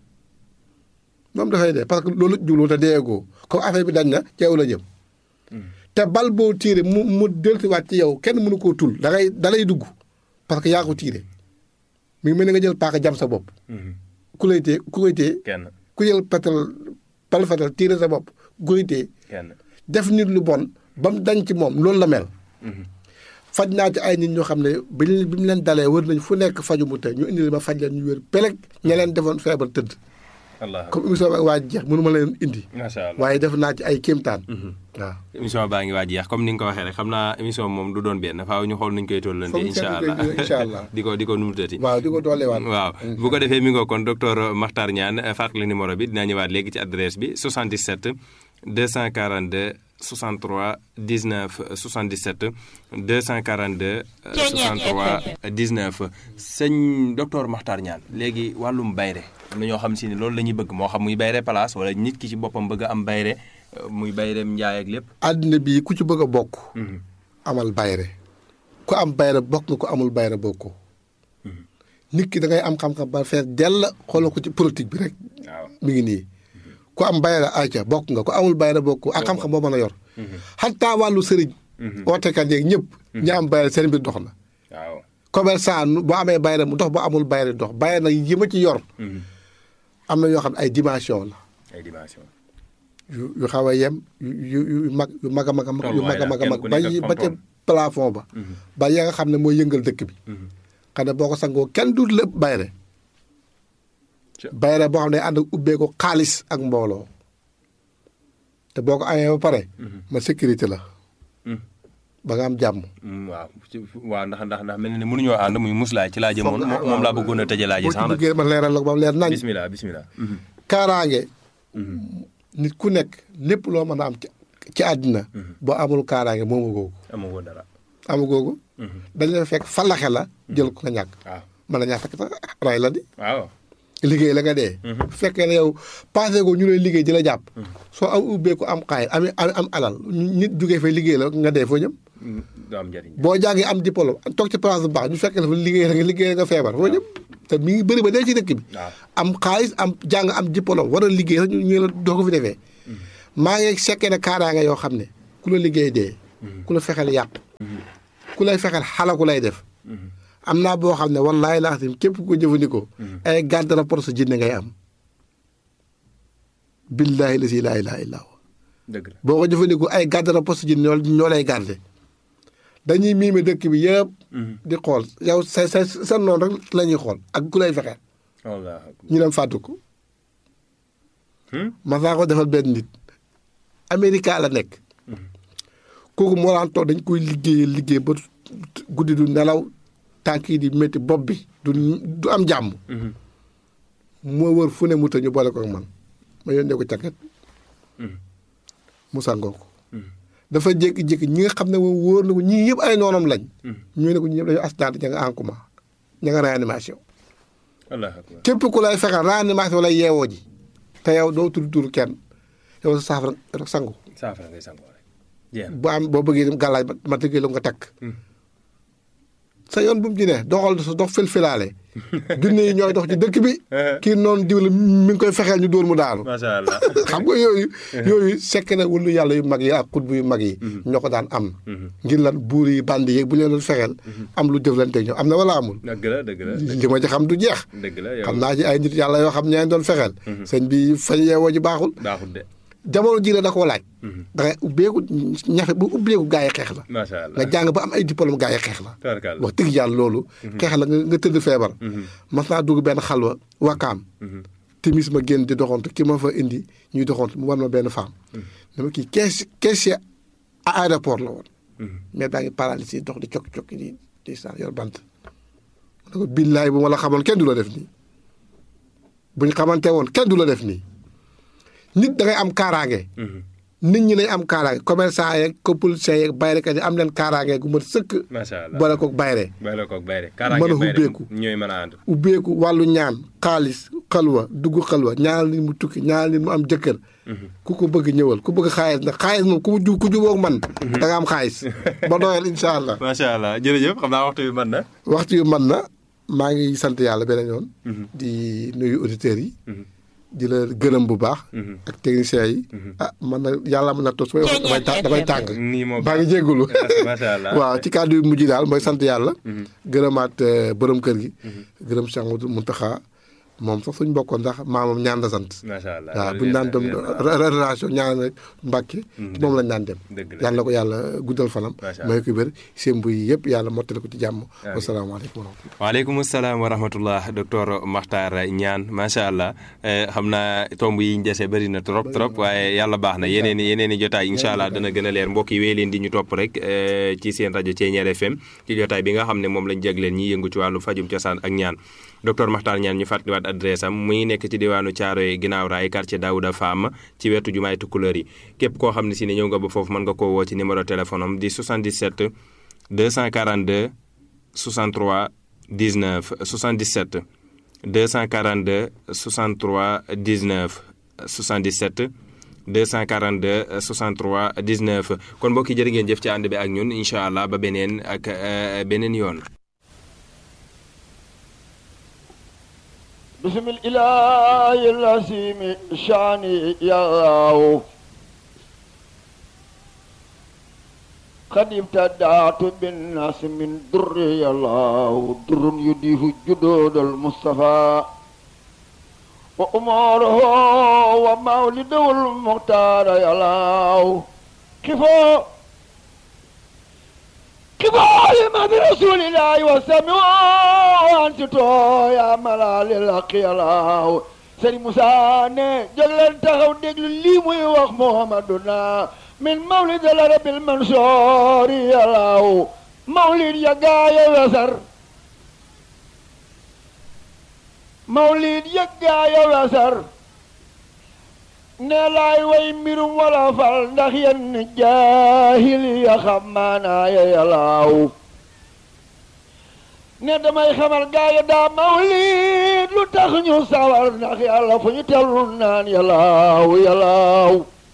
moom dafay dee parce que loolu jublu woon te deegoo comme affaire bi dañ na ci yow la jëm te bal boo tiire mu mu dellusiwaat ci yow kenn mënu koo tul da ngay da lay dugg parce que yaa ko tiire mi ngi mel ni nga jël paaka jam sa bopp ku lay tee ku koy tee kenn ku jël petal bal fetal tiire sa bopp ku koy tee kenn def nit lu bon ba mu dañ ci moom loolu la mel faj naa ci ay nit ñoo xam ne bi ñu bi mu leen dalee wër nañ fu nekk faju mu te ñu indi ma faj leen ñu wér peleg ña leen defoon feebar tëdd allah comme émission bi waa jeex mënu ma leen indi macha allah waaye def naa ci ay kéemtaan waaw émission baa ngi waaj jeex comme ni nga ko waxee rek xam naa émission moom du doon benn faaw ñu xool nuñ koy tollante Foog incha seetlu allah koy incha allah. di ko di ko numutati waaw di ko dooleewaat waaw bu ko defee mi ngoo kon docteur Makhtar Niane fàttali numéro bi dinaa ñëwaat léegi ci adresse bi 77 242 63 19 77 242 63 19 sëñ docteur Makhtar Niane léegi wàllum bayre am na ñoo xam si ne loolu la ñuy bëgg moo xam muy bayre place wala nit ki ci boppam bëgg a am bayre euh, muy bayreem njaay ak lépp àddina bi ku ci bëgg a bokk amal bayre ku am bayre bokk nga ko amul bayre bokk ko nit ki da ngay am xam-xam ba fees dell xoolal ko ci politique bi rek waaw mi ngi nii ku am bayre ayca bokk nga ku amul bayre bokk ko ak xam-xam boo mën a yor xataa wàllu sëriñ ootekat yeeg ñëpp ñi am bayre seen mbir dox na waaw commerçant nu- boo amee bayre mu dox boo amul bayre dox bayre nag yi ma ci yor am na yoo xam ne ay dimension la ay dimension yu yu xaw a yem yu yu yu mag yu mag a mag a mag yu mag a mag a mag Kenn ku ba nekk ak yi- ba ca fam-fam. plafond ba ba ya nga xam ne mooy yëngal dëkk bi xam ne boo ko sangoo kenn du lépp bayre Ca- bayre boo xam ne ànd ak ubbee ko xaalis ak mbooloo te boo ko amee ba pare ma sécurité la ba nga am jàmm Mm, waaw ci- waaw ndax ndax ndax mel na ne mënuñoo ànd muy muslaay ci laa jëmoon Foog nga- moom moom laa bëggoon a tëjee laa ji boo ci sax nag duggee ma leeral la ko ba mu leer nañ bismillah bismillah kaaraange nit ku nekk lépp loo mën a am ci ci àddina boo amul kaaraange moomu googu amagoo dara amu googu dañ la fekk falaxe la jël ko nga ñàkk waaw mën na ñaa fekk sax ray la di waaw liggéey la nga dee bu fekkee ne yow passé ko ñu lay liggéey di la jàpp soo am ubbeeku am xaay am am am alal nit jugee fay liggéey la nga dee foo jëm Mm, du am njëriñ boo jàngee am diplôme toog ci place bu baax ñu fekk la fa liggéey la nga liggéey la nga feebar foo jëm te mi ngi bëri ba dee ci dëkk bi waaw am xaalis am jàng am diplôme war a liggéey sax ñu ñu la doo ko fi defee maa ngi sekkee ne kaaraange yoo xam ne ku la liggéey dee ku la fexeel yàqu ku lay fexeel xalaku lay def am naa boo xam ne wallaahi laa xam képp ku ko jëfandikoo ay garde rapport sa jinne ngay am billaahi la si laa ilaaha illaa huwa dëgg la boo ko jëfandikoo ay garde rapport sa jinne ñoo ñoo lay garde dañuy miime dëkk bi yëpp di xool yow sa sa sa noonu rek la ñuy xool ak ku lay fexeel wallaahi akbar. ñu dem fàttu ko Hmm? ma saa ko defal benn nit Amérique la nekk kooku moo daan toog dañ koy liggéey liggéey ba guddi du nelaw tànk yi di métti bopp bi du du am jàmm Mhm. moo wër fu ne mu të ñu boole ko ak man ma yónnee ko càkket mu sangoo ko dafa jékki-jékki ñi nga xam ne moom wóor na ko ñii yëpp ay noonam lañ ñu ne ko ñi ñëpp dañu accident ña nga en coma ña nga réanimation wallaahi akbar. képp ku lay fexeel réanimation lay yeewoo ji te yow doo tudd tur kenn yow sa saafara rek sangu saafara ngay sangoo rek. jeex na. bu am boo bëggee dem gàllaaj ba ma tëggee la nga takk sa yoon bu mu ci ne doxal sa dox filfilaale junne yi ñooy dox ci dëkk bi kii noonu diw la mi ngi koy fexeel ñu dóor mu daanu macha allah. xam nga yooyu yooyu sekk na wulu yàlla yu mag yi ak xutbu yu mag yi ñoo ko daan am ngir lan buur yi bandi yeeg bu leen doon fexeel am lu jëflante ñoom am na wala amul dëgg la dëgg la. li ma ci xam du jeex dëgg la yow. xam naa ci ay nit yàlla yoo xam ñeen doon fexeel sëñ bi fañ yeewoo ji baaxul baaxul de. jamono ji la da koo laaj da ngay ubbeeku ñafe bu ubbeeku gaa yi xeex la macha allah. nga jàng ba am ay diplôme gaa yi xeex la tabarkalla. wax dëgg yàlla loolu xeex la nga nga tëdd feebar mas naa dugg benn xalwa wakaam timis ma génn di doxantu ki ma fa indi ñuy doxantu mu war ma benn femme dama kii kees caissier à aéroport la woon mais baa ngi paralysé dox di cokki-cokki di di sa yor bant ma ne ko billaay bu ma la xamoon kenn du la def nii buñ xamante woon kenn du la def nii nit da ngay am kaaraange nit ñi nañ am kaaraange commerçant yeeg politiciens yeeg bayrekat yi am leen kaaraange gu mat sëkk macha allah. boole koog bayre bay la koog bay rek. Mën a kaaraange bay rek ubbeeku. ñooy mën a ànd. ubbeeku wàllu ñaan xaalis xalwa dugg xalwa ñaanal nit mu tukki ñaanal nit mu am jëkkër ku ko bëgg ñëwal ku bëgg xaalis nag xaalis moom ku ju ku jubóog man da nga am xaalis ba doyal incha allah macha allah jërëjëf xam naa waxtu bi mën na. waxtu yu man na maa ngi sant yàlla beneen yoon di nuyu auditeurs yi di la gërëm bu baax ak techniciens yi ah man na yàlla mën na tos may wax damay tàng damay tàng nii moo baa ngi jéggulu macha allah. waaw ci kàddu yu mujj daal mooy sant yàlla gërëmaat euh, borom kër gi gërëm Cheikh Mouhamadou Mountakha moom sax suñ bokkoon ndax maamam ñaan la sant macha allah. waaw buñu daan dem relation ñaan rek Mbàkke moom lañ daan dem Dëgg la. yàlla na ko yàlla guddal fanam Macha may ko wér seen buy yëpp yàlla mottale ko ci jàmm wasalaamaaleykum wa rahmatulah waaleykum salaam wa rahmatullah docteur Makhtar Niane macha allah eh, xam naa tomb yi ñu dese bëri na trop trop waaye yàlla baax na yeneen i yeneen i jotaay incha allah dana gën a leer mbokk yi wéy leen di ñu topp rek eh, ci seen rajo Thiéniere FM ci jotaay bi nga xam ne moom lañ jagleen ñi yëngu ci wàllu fajum cosaan ak ñaan docteur Makhtar Niane ñu fàttaliwaat adresse am mu ngi nekk ci diwaanu Thiaroye ginnaaw raay quartier Daouda Fam ci wetu jumaay Tukulóor yi képp koo xam ne si ne ñëw nga ba foofu mën nga koo woo ci numéro téléphone am di 77 242 63 19 77 242 63 19 77 242 63 19 kon mbokk yi jërë ngeen jëf ci ànd bi ak ñun incha allah ba beneen ak euh, beneen yoon. بسم الإله العظيم شاني يا الله قد ابتدعت بالناس من در يا الله در يديه جدود المصطفى وأماره ومولده المختار يا الله كفاية كفاية ما برسول الله وسمعوا أنت يا ملال الحق يا الله سيدي موسى ne jóg leen taxaw déglu lii muy wax Muhammaduna min mawlid al arabil mansoor ya Allah mawlid ya gaaya wesar mawlid ya gaaya wesar ne laay way mbirum wala fal ndax yenn jaahil ya xam maanaa ya yalaaw ne damay xamal gaaya daa mawlid lu tax ñu sawar ndax yàlla fu ñu tellu naan yalaaw yalaaw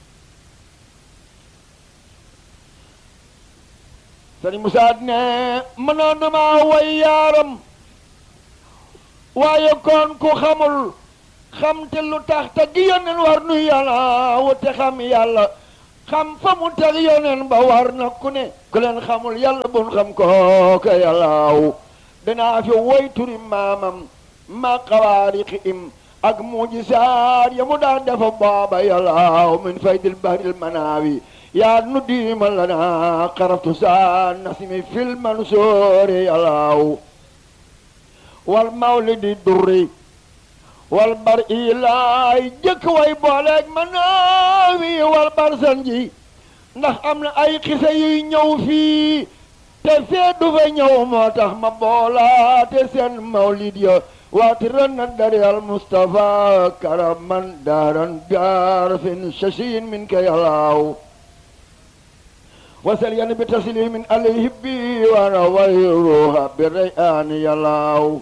sëriñ Musaa ne mënoon na maa way yaaram waaye kon ku xamul xam te lu tax te gi yónneen war nu yàlla wute xam yàlla xam fa mu teg yónneen ba war na ku ne ku leen xamul yàlla bun xam kooka yàllaaw danaa fi woy turi maamam ma xawaariqi im ak mujisaat ya mu daan defa booba yàllaaw min faydil bahril manaawi yaa nu diima lana xaraftu saa nasimi fil mansoori yàllaaw wal mawlidi durri wal bar ilaay jëkk way booleeg manaawi wal bar sanji ndax am na ay xisa yuy ñëw fii te fee du fa ñëw moo tax ma boolaate seen mawlid ya waati ran na dari al mustafa karaman daaran gaar fin shashin min ka yalaaw wasal yan bi taslimin alayhi bi wana wayruha bi rayaan yalaaw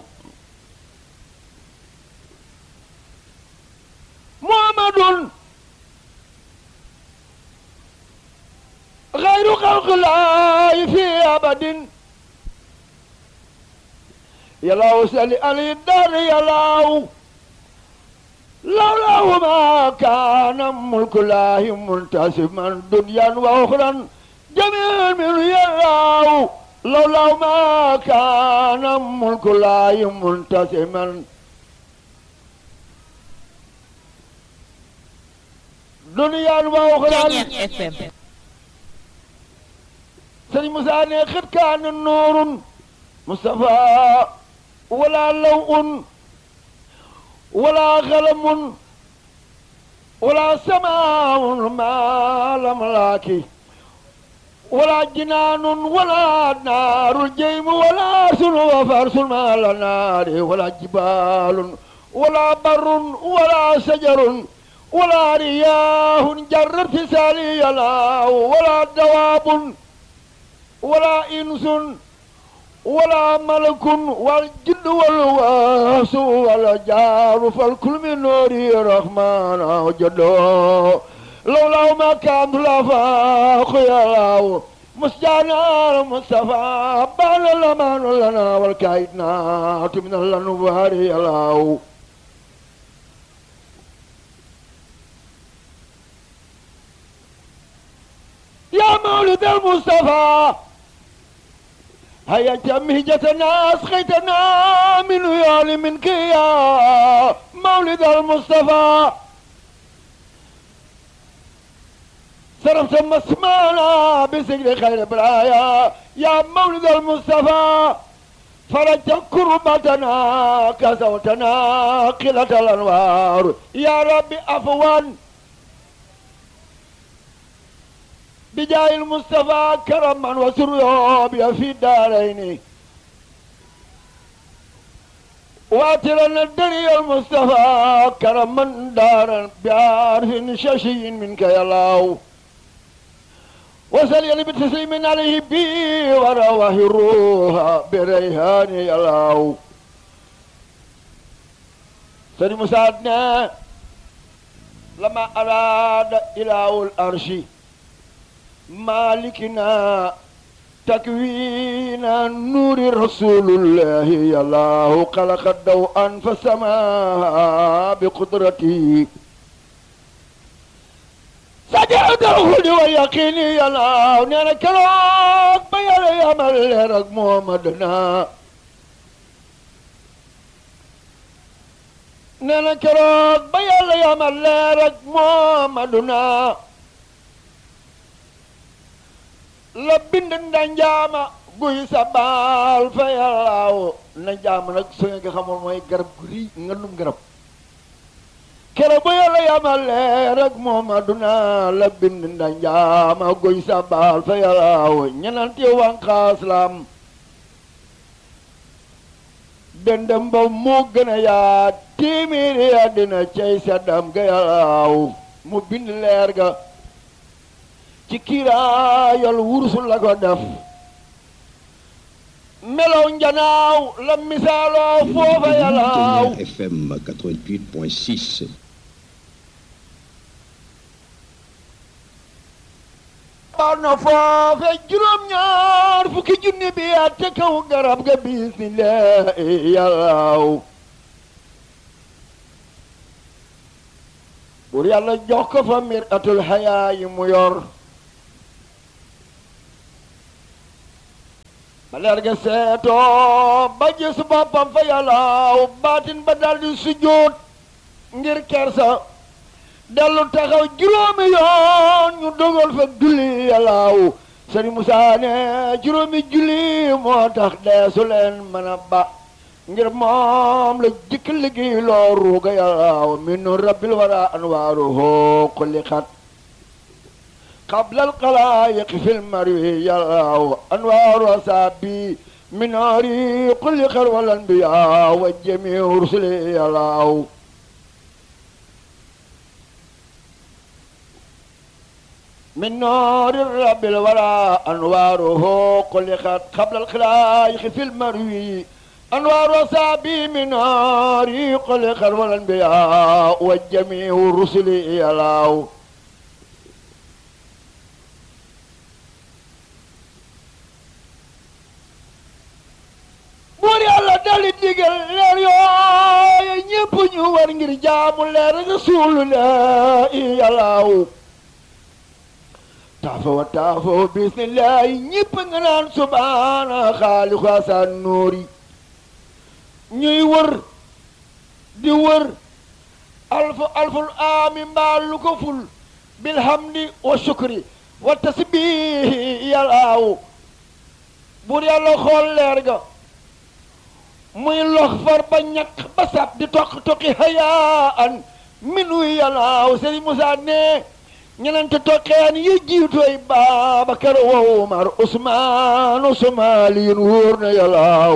muhammadun غير خلق الله في أبد يلاو سألي علي الدار يلاو لولاه ما كان ملك الله منتسبا دنيا وأخرى جميع من يلاو لولاه ما كان ملك الله منتسبا دنيا وأخرى sëriñ Moussa ne xët kaana noorun Moustapha wala lawun wala xalamun wala samaawun maalam laaki wala jinaanun wala naarul jeymu wala sunu wa farsun maala naari wala jibaalun wala barrun wala sajarun wala riyaahun jarrat fi saali yalaaw wala dawaabun ولا إنس ولا ملك والجد والواس ولا جار فالكل من نوري رحمن جدو لولا ما كان لفاق يا الله مسجانا المصطفى بان الأمان لنا والكايدنات من الأنوار يا الله يا مولد المصطفى هيا جمهجتنا أسقيتنا من ويال منك يا مولد المصطفى صرفت مسمانا بسجل خير برايا يا مولد المصطفى فرجت كربتنا كسوتنا قلة الأنوار يا ربي أفوان بجاه المصطفى كرما وسريا في الدارين واترا الدنيا المصطفى كرما دارا بعرف ششي منك يا الله وسلي بتسليم عليه بي ورواه الروح بريهان يا الله سيدي مساعدنا لما أراد إله الأرش مالكنا تكوين نور رسول الله يا الله خلق الضوء فسما بقدرته سجعت الخلد واليقين يا الله نانا كروك بيا يا ملك محمدنا نانا كروك بيا يا ملك محمدنا la bind ndanjaama guy sa baal fa yàllaaw ndanjaama nag su ngeen ko xamoon mooy garab gu rii nga num garab kere bu yàlla yamale rek moomaduna la bind ndanjaama guy sa baal fa yàllaaw ñenanti wanqaas lam dëndëm ba mu gën a yaa téeméeri àddina cey seddam ga yàllaaw mu bind leer ga ci kiiraayal wursul la ko def melow njanaaw la misaaloo foofa yalaaw FM 88.6. baax na foofe juróom-ñaar fukki junni bi at te kaw garab ga bismillah yalaaw pour yàlla jox ko fa mir atul xayaa yi mu yor ba leer ga seetoo ba gis boppam fa yàllaaw baatin ba daldi sujjóot ngir kersa dellu taxaw juróomi yoon ñu dogal fa julli yàllaaw sëriñ Musaa ne juróomi julli moo tax deesu leen mën a ba ngir moom la jëkk liggéey loo ruuga yàllaaw min rabbil wara anwaaruhu kulli xat قبل القلائق في المروي يلاه أنوار أصابي من نار كل خير والأنبياء والجميع رسل يلاه من نار الرب الورى أنواره كل خير قبل الخلائق في المروي أنوار أصابي من نار كل خير والأنبياء والجميع رسل يلاه buur yàlla dali digal leer yooyu ñépp ñu war ngir jaamu leer rasulullah yàllaaw taafa wa taafa wa bismillah ñépp nga naan subhaana xaaliqu asaan nuuri ñuy wër di wër alfu alful aami mbaal lu ko ful bilhamdi wa shukri wa tasbihi yàllaaw buur yàlla xool leer ga muy lox far ba ñàkk ba sab di toq toqi hayaan minu yàllaaw sëriñ Musaa ne ñenente toqeen yi jiitooy Baabakar wa Umar Usmaan Usmaaliin wóor na yàllaaw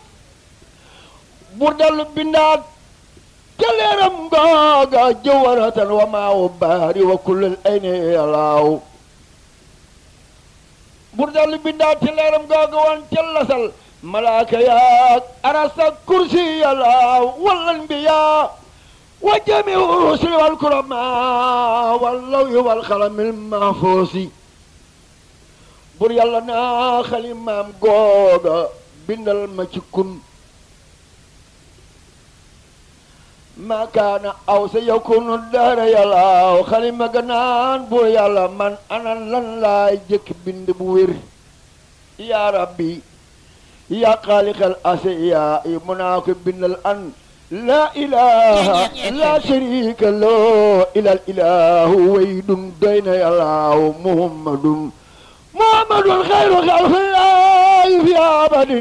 bur dellu bindaat ca leeram googa jëwaratan wa maawu baari wa kullal ayni yàllaaw bur dellu bindaat ca leeram googa wan ca lasal malaaka yaag arasa kursi yàlla wal anbiya wa jamiu rusuli wal kurama wal lawi wal xalamil mahfuusi bur yàlla naa xalimaam googa bindal ma ci kun ma kaana aw sa yakunu dara yàlla xalima ga naan bur yàlla man anan lan laay jëkk bind bu wér yaa rabbi yaa xaaliqal asiyaa mu naa ko bindal an laa ilaha laa sharika loo ilal ilahu waydun doy na yàllaaw muhammadun muhammadun xayru xalqillaahi fi abadin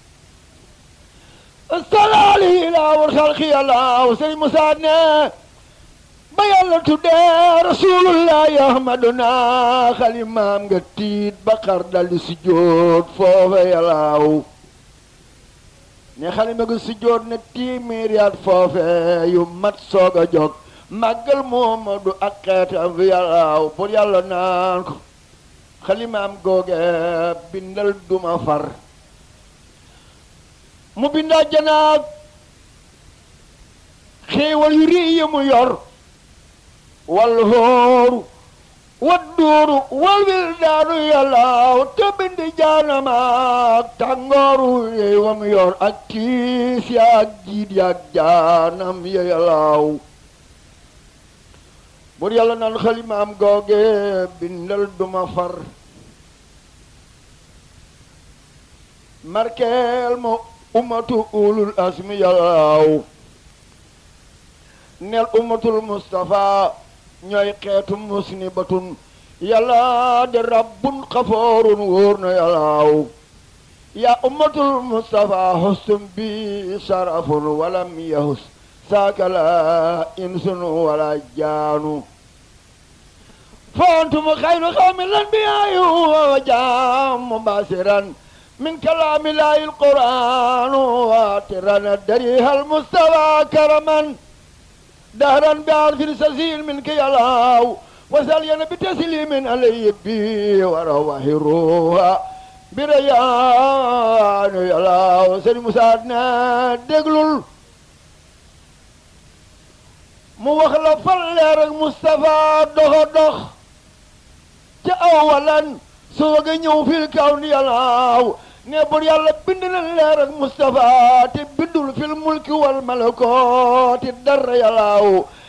salaali ilaawul xalqi yàllaaw sëñ Musaa ne ba yàlla tuddee rasulullahi ahmaduna xalimaam nga tiit ba xar daldi sujjóot foofa yàllaaw ne xalima ga sujjóot ne téeméeri at foofe yu mat soog a jóg màggal Muhammadu ak xeetam fi yàllaaw pour yàlla naan ko xalimaam googe bindal duma far mu bindaa janaag xéewal yu rii yi mu yor wal hooru wadduuru wal wildaanu yàllaaw te bindi jaanamaak tàngooru yey wam yor ak tiis yaak jiit yaak jaanam ya yàllaaw bur yàlla naan xalimaam googe bindal duma far markeel ma ummatu ulul asmi yàllaaw nel ummatul mustafa ñooy xeetu musnibatun yàlla de rabbun xafoorun wóor na yàllaaw yaa ummatul mustafa hustum bi sarafun walam yahus saakala insun wala jaanu فأنتم خير قوم الأنبياء وجام مباشرا من كلام الله القرآن واترا دريها المستوى كرما دهرا بعرف سزيل منك يا الله وسلينا بتسليم علي بي ورواه روها بريان يا الله وسلم مساعدنا دقلل mu wax la fal leer ak Moustapha doxa dox ca awalan soo ga ñëw fil kaw ni yàllaaw ne bur yàlla bind na leer ak Moustapha te bindul fil mulki wal malakooti dara yàllaaw